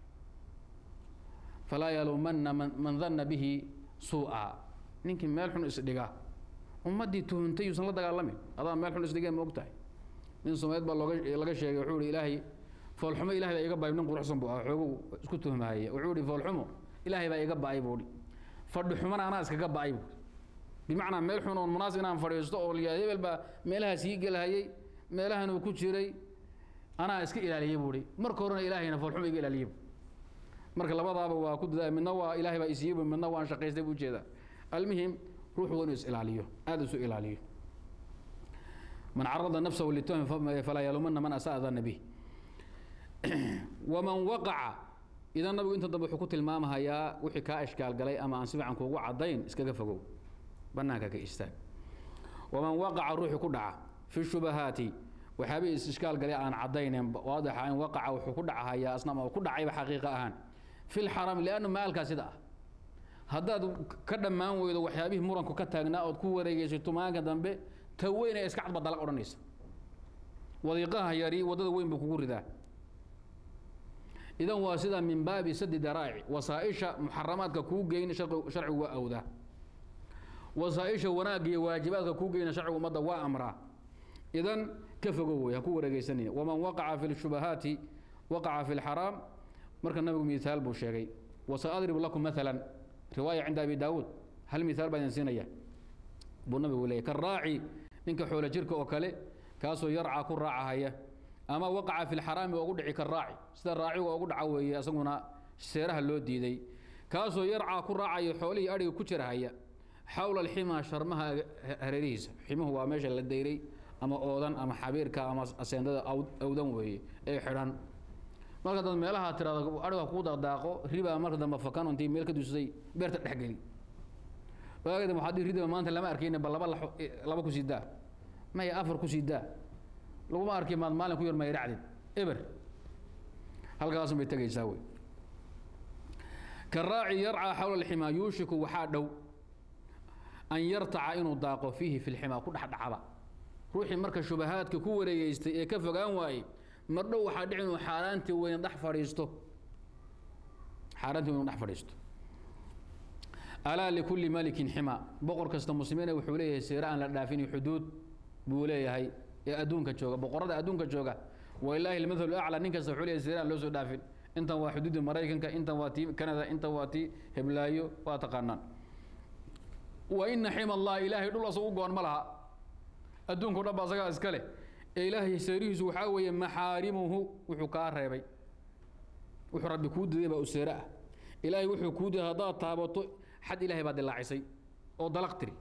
falaa yaluumanna man danna bihi suu'a ninkii meel xun isdhiga ummaddii tuhuntay yuusan la dagaalamin adaa meel xun isdhigeen ma og tahay nin someed baa looga laga sheegay wuxuu ihi ilaahay foolxumo ilahay baa iga ba'ay nin quruxsan buu ah xoogu isku tuhmahaya wuxuu ihi foolxumo ilaahay baa iga ba'ay buu hi fadhi xumana anaa iskaga ba'ay buu bimacnaa meel xun oon munaasib inaan fadhiisto oo liyaa hebel baa meelahaas ii gelhayay meelahan uu ku jiray anaa iska ilaaliyey buuhi marka horena ilaahayna foolxuma iga ilaaliyey marka labadaaba waa ku dadaa midna waa ilaahay baa isiiyey midna waan shaqaystay buu jeedaa almuhim ruuxu waa inuu is ilaaliyo aada isu ilaaliyo man carada nafsahu litahmi falaa yalumana man asaa dana bih waman waqaca idan nabigu inta dambe wuxuu ku tilmaamahayaa wixii kaa ishkaal galay ama aan si fiican kuugu caddayn iskaga fogow banaanka ka istaag waman waqaca ruuxii ku dhaca fi shubahaati waxyaabihii is ishkaal galay aan caddaynen waadixa in waqaca wuxuu ku dhacahayaa asna ama ku dhacayba xaqiiqa ahaan fi lxaraam liannu maalkaa sida ah haddaad ka dhammaan weydo waxyaabihii muranku ka taagnaa ood ku wareegeysato maalinka dambe ta weyn ee iska cadba dalag odhanaysa wadiiqaha yari waddada weyn buu kugu ridaa idan waa sida min baabi sadi daraa'ic wasaaisha muxaramaadka kuu geyn sharcigu waa awdaa wasaaisha wanaagga iyo waajibaadka kuu geyna sharcigu ummadda waa amraa idan ka fogow wey ha ku wareegeysanina waman waqaca fi lshubahaati waqaca fi lxaraam marka nabigu mihaal buu sheegay wasaadribu lakum maalan riwaaya cinda abi daawuud hal mihaal baa idin siinaya buu nabigu leeyay karaaci ninka xoolo jirka oo kale kaasoo yarcaa ku raacahaya ama waqaca fi lxaraami ugu dhici karaaci sida raaciga ugu dhaca weeye isaguna seeraha loo diiday kaasoo yarcaa ku raacaya xoolihii adhiga ku jirahaya xawla alximaa sharmaha hareerihiisa ximuhu waa meesha la dayray ama oodan ama xabiirka ama aseendada awdan weeye ee xidhan marka dad meelaha tirado adhiga kuu daqdaaqo riba marka dambe fakan intii meel ka dusay beerta dhexgeli waagada waxaad dhihi ridiba maanta lama arkayna bal laba laba ku sii daa maya afar ku sii daa laguma arki maad maalin ku yar mayracdid eber halkaasun bay tegaysaa wey karaaci yarcaa xawla alximaa yuushiku waxaa dhow an yartaca inuu daaqo fiihi fi lximaa ku dhexdhacaba ruuxii marka shubahaadka ku wareegeystay ee ka fogaan waayey mar dhow waxaa dhici inuu xaaraantii weyn dhex fadhiisto xaaraantii weyn dhex fadhiisto alaa likulli malikin xima boqor kasta muslimiina wuxuu leeyahay seere aan la dhaafin xuduud buu leeyahay ee adduunka jooga boqorada adduunka jooga walaahi almathalu acla nin kasta wuxuu leeyahay seere aan loo soo dhaafin intan waa xuduudda maraykanka intan waa tii canada intan waa tii heblaayo waa taqaanaan wa ina xima allah ilaahay dhul asagu u goon ma laha adduunka o dhan ba asagaa iska leh ee ilaahay seerihiisu waxaa weeye maxaarimuhu wuxuu kaa reebay wuxuu rabbi kuu diday baa u seere ah ilaahay wuxuu kuu diday haddaad taabato xad ilahay baa dilaacisay oo dalaq tiri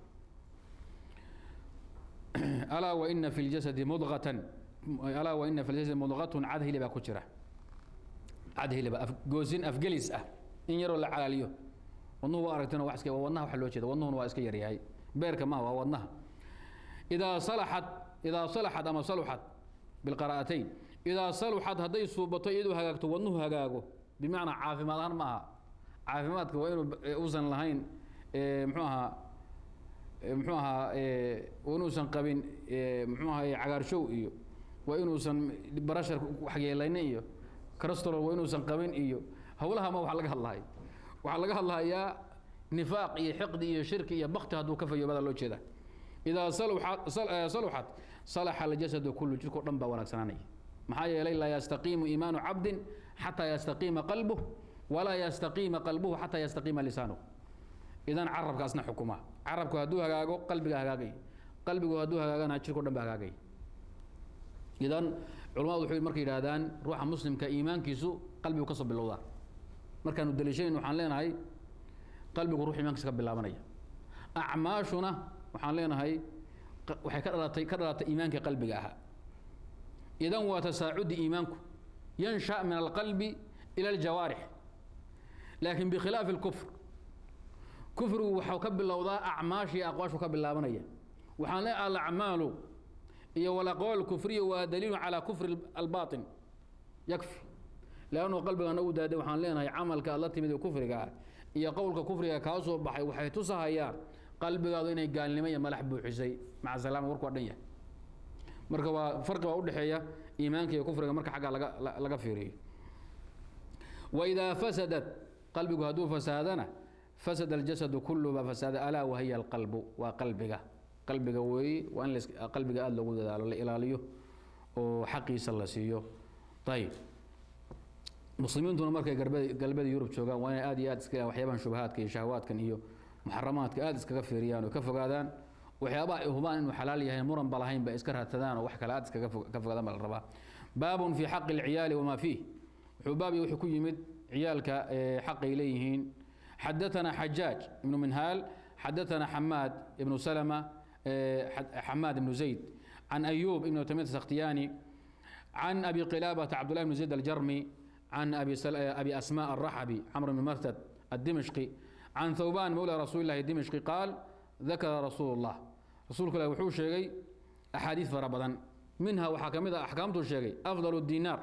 alaa waina fi ljasadi mudqatan alaa waina fi ljasadi mudqatun cad hilibaa ku jira cad hiliba goosin afgelis ah in yaroo la calaaliyo wadnuhu waa aragtana wax iska wadnaha waxa loo jeeda wadnuhuna waa iska yaryahay beerka ma waa wadnaha idaa salaxat idaa salaxat ama saluxat bilqaraa'atayn idaa saluxat hadday suubato iyadoo hagaagto wadnuhu hagaago bimacnaa caafimaad ahaan ma aha caafimaadka waa inuu uusan lahayn mxuu ahaa mxuu ahaa inuusan qabin mxuu ahaa cagaarshow iyo waa inuusan barashar waxyeelaynin iyo crastolol waa inuusan qabin iyo howlaha ma wax laga hadlahay waxaa laga hadlahayaa nifaaq iyo xiqdi iyo shirki iyo bakti hadduu ka fayoobada loo jeeda idaa saluxat saluxat salaxa aljasadu kullu jirkao dhan baa wanaagsanaanaya maxaa yeelay laa yastaqiimu iimaanu cabdin xataa yastaqiima qalbuh walaa yastaqiima qalbuhu xataa yastaqiima lisaanuhu idan carabkaasna xukuma carabku hadduu hagaago qalbiga hagaagay qalbigu hadduu hagaagana jirko dhan ba hagaagay idan culamadu waxay markay yidhahdaan ruuxa muslimka iimaankiisu qalbigu kasoo bilowdaa markaanu daliishayn waxaan leenahay qalbigu ruux iimaankiisa ka bilaabanaya acmaashuna waxaan leenahay waxay ka dhalatay ka dhalatay iimaanka qalbiga ahaa idan waa tasaacudi iimaanku yansha min alqalbi ila aljawaarix laakiin bikhilaafi اlkufr kufrigu waxau ka bilowdaa acmaashii aqwaashu ka bilaabanaya waxaan le alacmaalu iyo walaqwaal kufriya waa daliilu calaa kufri albaaطin yakfi leannu qalbigaana u daaday waxaan leenahay camalka aad la timid ee kufriga ah iyo qowlka kufriga kaa soo baxay waxay tusahayaan qalbigaadu inay gaalnimo iyo malax buuxisay maca salaama warku waa dhan yahay marka waa farqi baa udhexeeya iimaanka iyo kufriga marka xaggaa laga laga fiiriyo waidaa fasadat qalbigu hadduu fasaadana fasada aljasadu kullu baa fasaada alaa wahiya alqalbu waa qalbiga qalbiga weeye waa in qalbiga aada loogu dadaalo la ilaaliyo oo xaqiisa la siiyo ayib muslimiintuna markay galbeeda galbeeda yurub joogaan waa inay aad iyo aad iska waxyaabahan shubahaadka iyo shahawaadkan iyo muxaramaadka aada iskaga fiiriyaan oo ka fogaadaan waxyaabaha ay hubaan inuu xalaal yahay muran ba lahayn ba iska raadsadaan oo wax kale aada iskaga fo- ka fogaadaan baa la rabaa baabun fii xaqi alciyaali wamaa fiih wuxuu baab iyo wuxuu ku yimid ciyaalka ee xaqay leeyihiin xadaثana xajaaj ibnu minhaal xadaثana xamaad ibnu salama ee, xad- xamaad ibnu zayd can ayuub ibnu tamiyat sakhtiyani عن أبي قلابة عبد الله بن زيد الجرمي عن أبي, سل... أبي أسماء الرحبي عمرو بن مرثد الدمشقي عن ثوبان مولى رسول الله الدمشقي قال ذكر رسول الله رسول الله وحوش شيء أحاديث فربضا منها وحكمها أحكامته شيء أفضل الدينار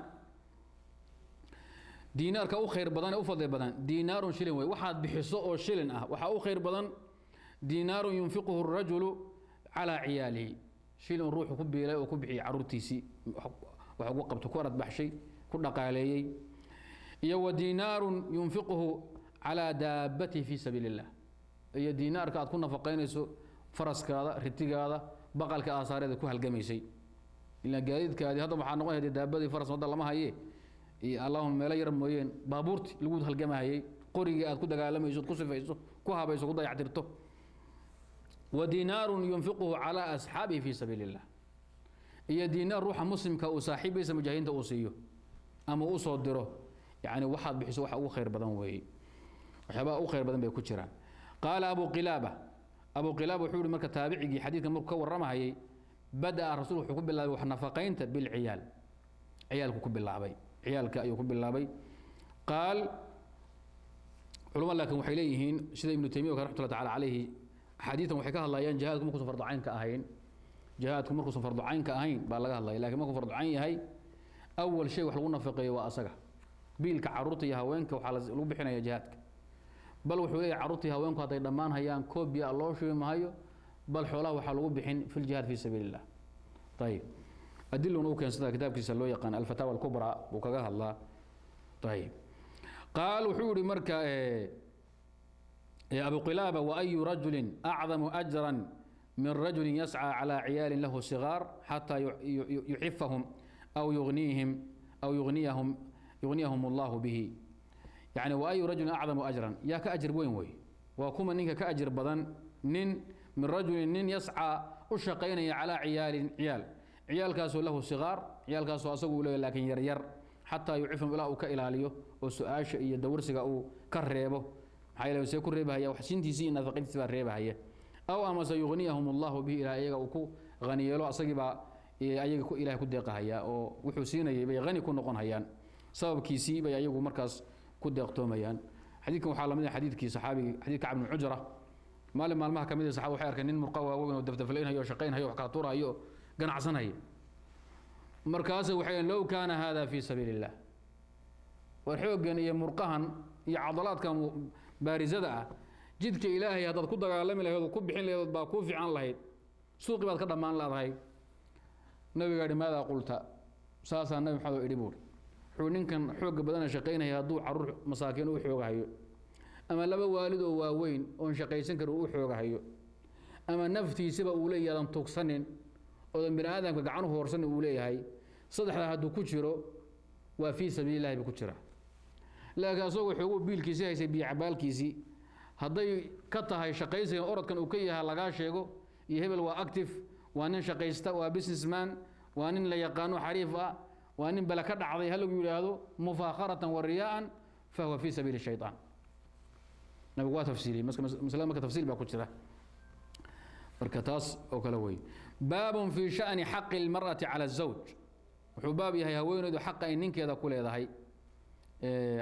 دينار كأو خير بدن أو فضل بدن دينار شلن وي واحد بحصه أو شلن أه وحا أو خير بدن دينار ينفقه الرجل على عياله شلن روح كبي لا وكبحي عرورتيسي waxa ugu qabto ku arad baxshay ku dhaqaaleeyey iyo wa diinaarun yunfiquhu calaa daabatihi fii sabiili illah iyo diinaarka aad ku nafaqaynayso faraskaada ritigaada baqalka aasaareeda ku halgamaysay ilaa gaadiidkaadii hadda waxaa noqon haydee daabadii faras wadda lama haye iyo allahuma meelo yar mooyeen baabuurti lagu halgamahayey qorigii aad ku dagaalamayso ku sifayso ku habayso ku dayactirto wa diinaarun yunfiquhu calaa asxaabihi fii sabiili illah iyo diinaar ruuxa muslimka uu saaxiibaysa mujaahidiinta uu siiyo ama uu soo diro yani waxaad bixiso waxa ugu khayr badan weeye waxyaabaha ugu khayr badan bay ku jiraan qaala abu qilaaba abu qilaaba wuxuu yihi marka taabicigii xadiidka markuu ka warramahayay bada'a rasuul wuxuu ku bilaabay wax nafaqaynta bilciyaal ciyaalku ku bilaabay ciyaalka ayuu ku bilaabay qaal culama laakiin waxay leeyihiin sida ibnu taymiya oo kale raxmatullahi tacaala calayhi axaadiidan waxay ka hadlayaan jihaadku markuusan fardu cayn ka ahayn jihaadku markuusan fardu cayn ka ahayn baa laga hadlaya lakiin markuu fardu cayn yahay awal shay wax lagu nafaqeeyo waa asaga biilka caruurta iyo haweenka waxaa las- lagu bixinaya jihaadka bal wuxuu leeyahay caruurta iyo haweenku hadday dhammaan hayaan koobiya loo shubi mahayo bal xoolaha waxaa lagu bixin fi ljihaad fi sabiili illah ayib adiluna u keensada kitaabkiisa loo yaqaan alfataawa alkubraa buu kaga hadlaa ayib qaal wuxuu yihi marka eh, eh, abu qilaaba waayu rajulin acdamu ajran من رجل يسعى على عيال له صغار حتى ي- ي- يحفهم أو يغنيهم أو يغنيهم يغنيهم الله به يعني وأي رجل أعظم أجرا يا كأجر وين وي وكما نينك كأجر بدن نين من رجل نين يسعى أشقين على عيال عيال عيال كاسو له صغار عيال كاسو أسقوا له لكن ير ير حتى يعفهم إلى أو كإلاليه وسؤاش يدورسك أو كريبه maxaa yeele see ku reebahaya wax siintiisii nafaqadiisi baa reebahaya aw amase yugniyahum allahu bihi ilaa iyaga uu ku haniyeelo asagii baa eh, ayaga ku ilahay ku deeqahaya oo wuxuu siinayay bay hani ku noqon hayaan sababkiisii bay ayagu markaas ku deeqtoomayaan xadiidkan waxaa lamid ah xadiidkii saxaabigi xadiidka cabnu cujra maalin maalmaha kamid ah saxaaba waxay arkeen nin murqa waaweyn oo dafdaflaynhayo oo shaqaynhayo wax kala tuurhayo oo ganacsanhaya markaase waxay low kaana hada fi sabiili illah war xooggan iyo murqahan iyo cadalaadkan mu- baarisada ah jidka ilaahay haddaad ku dagaalami lahayd oo ku bixin lahayd baa kuu fiican lahayd suuqii baad ka dhammaan laadahay nabigaa ihi maadaa qulta saasaa nabi maxamed oo idhi buuri wuxuu ninkan xoogga badana shaqaynaya hadduu caruur masaakiin u xoogahayo ama laba waalid oo waaweyn oon shaqaysan karin u xoogahayo ama naftiisaba uu leeyahay aadan tugsanin oodan bini aadamka gacan u hoorsanin uu leeyahay saddexdaa hadduu ku jiro waa fii sabiili illahi buu ku jiraa laakiin asagoo xooguu biilkiisii haysay biyo cabaalkiisii hadday ka tahay shaqaysiga orodkan uu ka yahay lagaa sheego iyo hebel waa active waa nin shaqaysta waa businessman waa nin la yaqaano xariif ah waa nin bale ka dhacday ha lagu yidhaahdo mufaakharatan wa riyaa'an fahuwa fii sabiili shaytaan nabigu waa tafsiiliyey mas- mas- masalada marka tafsiil baa ku jira marka taas oo kale wey baabun fii sha'ni xaqi lmar'ati cala azawj wuxuu baab yahay haweeneydu xaqa ay ninkeeda ku leedahay Eh,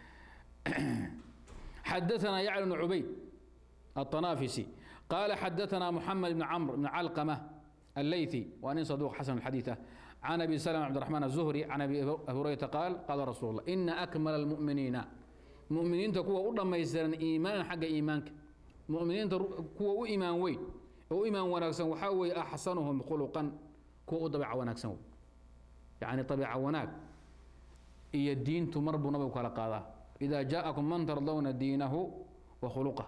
حدثنا يعلى بن عبيد الطنافسي قال حدثنا محمد بن عمرو بن علقمة الليثي وأن صدوق حسن الحديثة عن أبي سلمة عبد الرحمن الزهري عن أبي هريرة قال قال رسول الله إن أكمل المؤمنين مؤمنين تكون أولا ما يسرن إيمانا حق إيمانك مؤمنين كوا إيمان وين أو إيمان ونكسن وحاوي أحسنهم خلقا كوا طبيعة ونكسن يعني طبيعة وناك iyo diintu mar buu nabigu kala qaadaa idaa jaa'akum man tardawna diinahu wa khuluqah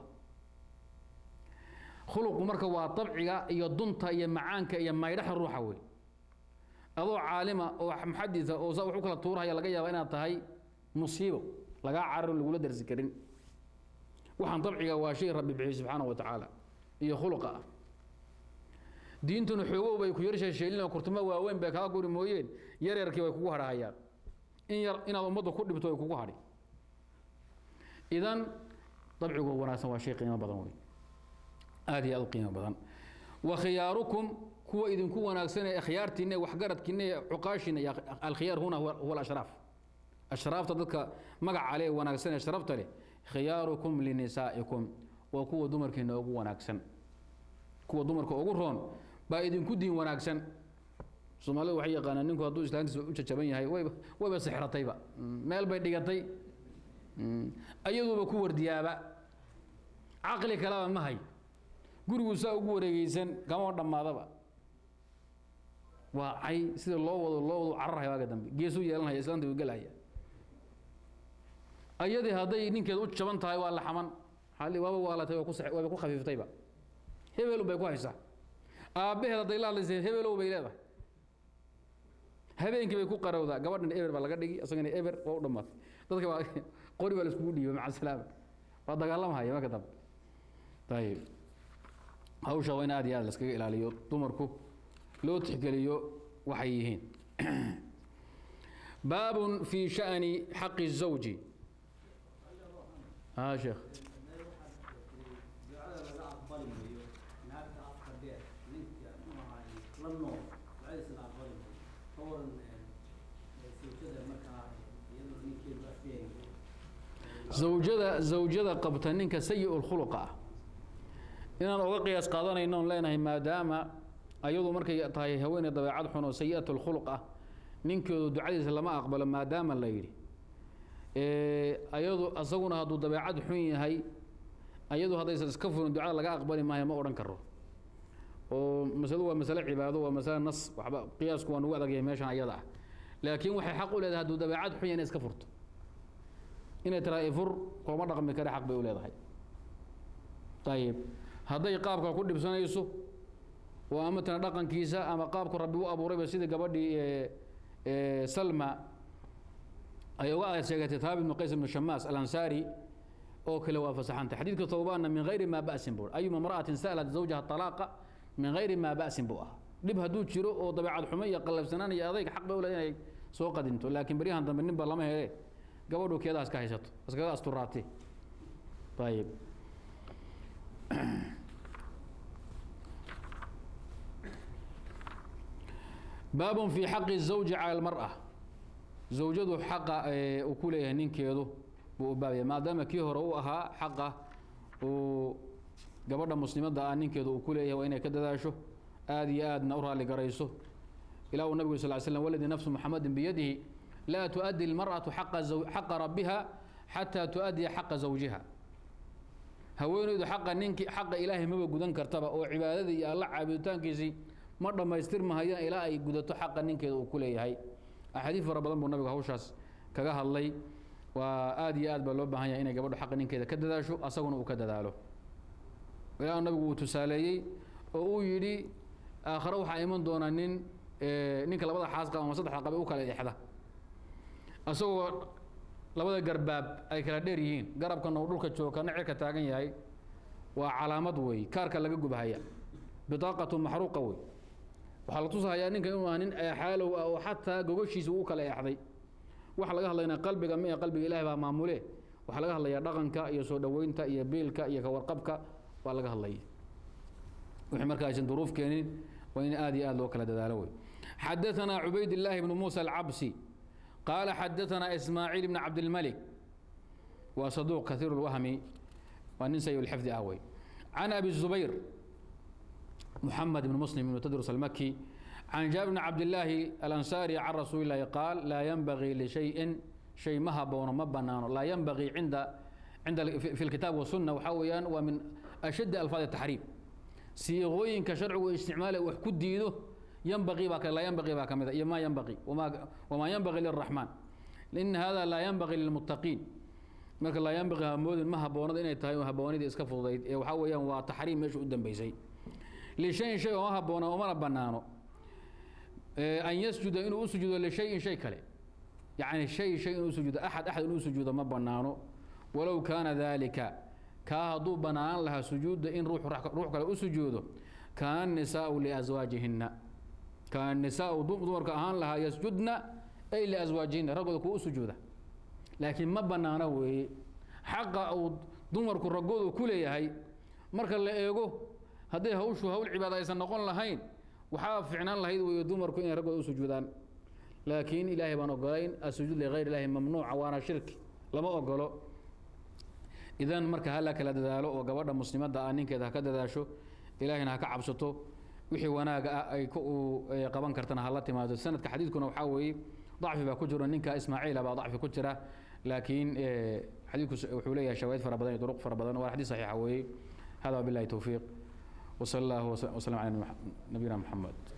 khuluqu marka waa dabciga iyo dunta iyo macaanka iyo maydhaxa ruuxa wey adoo caalima oo muxadisa oo saa wax u kala tuurahaya laga yaaba inaad tahay musiibo lagaa cararo lagula darsi karin waxaan dabciga waa shay rabbi bixiyey subxaana wa tacaala iyo khuluqa ah diintuna xoogow bay ku yar sheesheelina kurtuma waaweyn bay kaa guri mooyeen yaryarkii way kugu hadhahayaan in yar inaad ummadda ku dhibto way kugu hadhi idan dabcigu wanaagsan waa shay qiimo badan wey aad iyo aad u qiimo badan wa khiyaarukum kuwa idinku wanaagsan ee khiyaartiina ee waxgaradkiina ee cuqaashiina iyo alkhiyaar huna huwa huwa alashraaf ashraafta dadka magaca leh ee wanaagsan ee sharafta leh khiyaarukum linisaa'ikum waa kuwa dumarkiina ugu wanaagsan kuwa dumarka ugu roon baa idinku diin wanaagsan soomaalidu waxay yaqaanaan ninku hadduu islaantiisa u jajaban yahay wayba wayba sixratayba meel bay dhigatay ayaduuba ku wardiyaaba caqli kaleba ma hay gurigu saa ugu wareegeysan kama dhammaadaba waa cay sida loo wado loo wado cararhaya waaga dambe geesuu yeelanhaya islaanta uu gelhaya ayadii hadday ninkeed u jaban tahay waa la xaman xali waaba waalatay waa ku sax- waaba ku khafiiftayba hebel bay ku haysaa aabbaheed hadday la hadlaysay hebelow bay leedahay habeenkii bay ku qarowdaa gabadhan eber baa laga dhigi isagana eber waa u dhammaatay dadka waa qori baa la iskugu dhiibay maca salaama waa dagaalamahaya marka dambe ayib hawsha waa in aad iyo aad laskaga ilaaliyo dumarku loo tixgeliyo waxay yihiin baabun fi sha'ni xaqi الزawji ها شيخ ducada laga aqbali maayo naagta afka dheer ninka muxuu ahaay la nool ducadiisa la aqbali maayo ka waran sawjada markaa iyadoo ninkeedu afeegayo zawjada zawjada qabta ninka sayi lkhuluqa ah inaan oga qiyaas qaadanayno on leenahay maadaama ayadu markay tahay haweeney dabeecad xun oo sayi'at lkhuluq ah ninkeedu ducadiisa lama aqbalo maadaama la yidhi ayadu asaguna hadduu dabeecad xun yahay ayadu haddaysan iska furin ducada laga aqbali maayo ma odhan karo oo masaladu waa masale cibaado waa masale nas waxba qiyaasku waa nagu adagyahay meeshan ayada ah laakiin waxay xaq u leedahay hadduu dabeecad xun yahay inay iska furto inay tiraa ifur kooma dhaqmi kare xaq bay u leedahay ayib hadday qaabka ku dhibsanayso oo ama tana dhaqankiisa ama qaabku rabbi u abuurayba sidii gabadhii salma ay uga aad sheegatay taab ibnu qays ibnu shamaas alansaari oo kale waa fasaxanta xadiidka towbaanna min gayri maa ba'sin buu ayuma imra'atin sa'alat zawjaha talaaqa min gayri maa ba'sin buu ah dhib hadduu jiro oo dabeecad xumo iyo qallafsanaan iyo adayg xaq bay u leedahay inay soo qadinto laakiin beryahan dambe ninba lama hele gabadhu keedaas ka haysato iskaga asturaatee ayib baabun fi xaqi الزawji calى اlmarأة zawjadu xaqa uu ku leeyahay ninkeedu buu u baabaya maadaama kii hore u ahaa xaqa uu gabadha muslimadda ah ninkeedu uu ku leeyahay waa inay ka dadaasho aad iyo aadna u raali garayso ilah uu nabigu sal slam waladii nafsu muxamadin biyadihi laa tuؤdي اlmarأaةu xaqa rabbiha xataa tuؤdiya xaqa zawjiha haweeneydu xaqa ninki xaqa ilaahay maba gudan kartaba oo cibaadadii iyo alla caabuditaankiisii ma dhammaystirmahayaan ilaa ay gudato xaqa ninkeeda uu ku leeyahay axaadiid fara badan buu nabigu hawshaas kaga hadlay waa aad iyo aad baa loo baahan yahay inay gabadhu xaqa ninkeeda ka dadaasho asaguna uu ka dadaalo ilaa nabigu uu tusaaleeyey oo uu yidhi aakhare waxaa iman doona nin ninka labada xaas qaba ama saddexa qabe u kala exda asagoo labada garbaab ay kala dheer yihiin garabkana uu dhulka joogo kana cirka taagan yahay waa calaamad wey kaarka laga gubahaya bidaaqatu maxruuqa wey waxaa la tusahayaa ninkan inuu ah nin eexaalow ah oo xataa gogoshiisa uu kala eexday waxa laga hadlayna qalbiga ma ee qalbiga ilahi baa maamule waxaa laga hadlayaa dhaqanka iyo soo dhoweynta iyo biilka iyo kawarqabka waa laga hadlaya wixii marka aysan duruuf keenin waa in aad iyo aad loo kala dadaalo wey xadaثanaa cubayd illaahi bnu muusa alcabsi qaala xadaثanaa ismaaciil bn cabdilmalik waa saduuq kaiir اlwahmi waa nin sayi lxifdi ah wey can abi zubayr محمد بن مسلم بن تدرس المكي عن جابر بن عبد الله الأنصاري عن رسول الله قال لا ينبغي لشيء شيء ما بون ما بنان لا ينبغي عند عند في الكتاب والسنة وحويا ومن أشد ألفاظ التحريم سيغوين كشرع واستعمال وحكود ديده ينبغي باك لا ينبغي باك ما ينبغي وما وما ينبغي للرحمن لأن هذا لا ينبغي للمتقين marka laa yanbaqi hamoodin ma haboonada inay tahay haboonidii iska fududayd ee waxaa weeyaan waa taxriim meesha u dambeysay lishayin shay ooma haboona umana banaano an yasjuda inuu u sujuudo lishayin shay kale yani shay shay inuu sujuudo axad axad inuu sujuudo ma banaano walow kaana dalika kaa hadduu bannaan lahaa sujuudda in ruux ruux kale u sujuudo kaana nisaau liaswaajihinna kaana nisaau dumarka ahaan lahaa yasjudna ay liaswaajihinna raggooda kuwa u sujuuda laakiin ma bannaana weeye xaqa uu dumarku raggoodu ku leeyahay marka la eego hadday hawshu hawl cibaada aysan noqon lahayn waxaa ficnaan lahayd weeye dumarku inay raggooda u sujuudaan laakiin ilaahay baan ogolayn asujuud ligayr illaahi mamnuuca waana shirki lama ogolo idan marka hala kala dadaalo oo gabadha muslimadda ah ninkeeda ha ka dadaasho ilaahayna ha ka cabsato wixii wanaaga ah ay qaban kartana hala timaado sanadka xadiidkuna waxaa weeye ضعfi baa ku jiro ninka ismaaciila baa ضacfi ku jira laakiin xadiidku wuxuu leeyahay shawaahid fara badan iyo duruq fara badan waa xadiis saxiixa weeye hada wabillahi towfiiq وصلى الله وسلم على نبينا محمد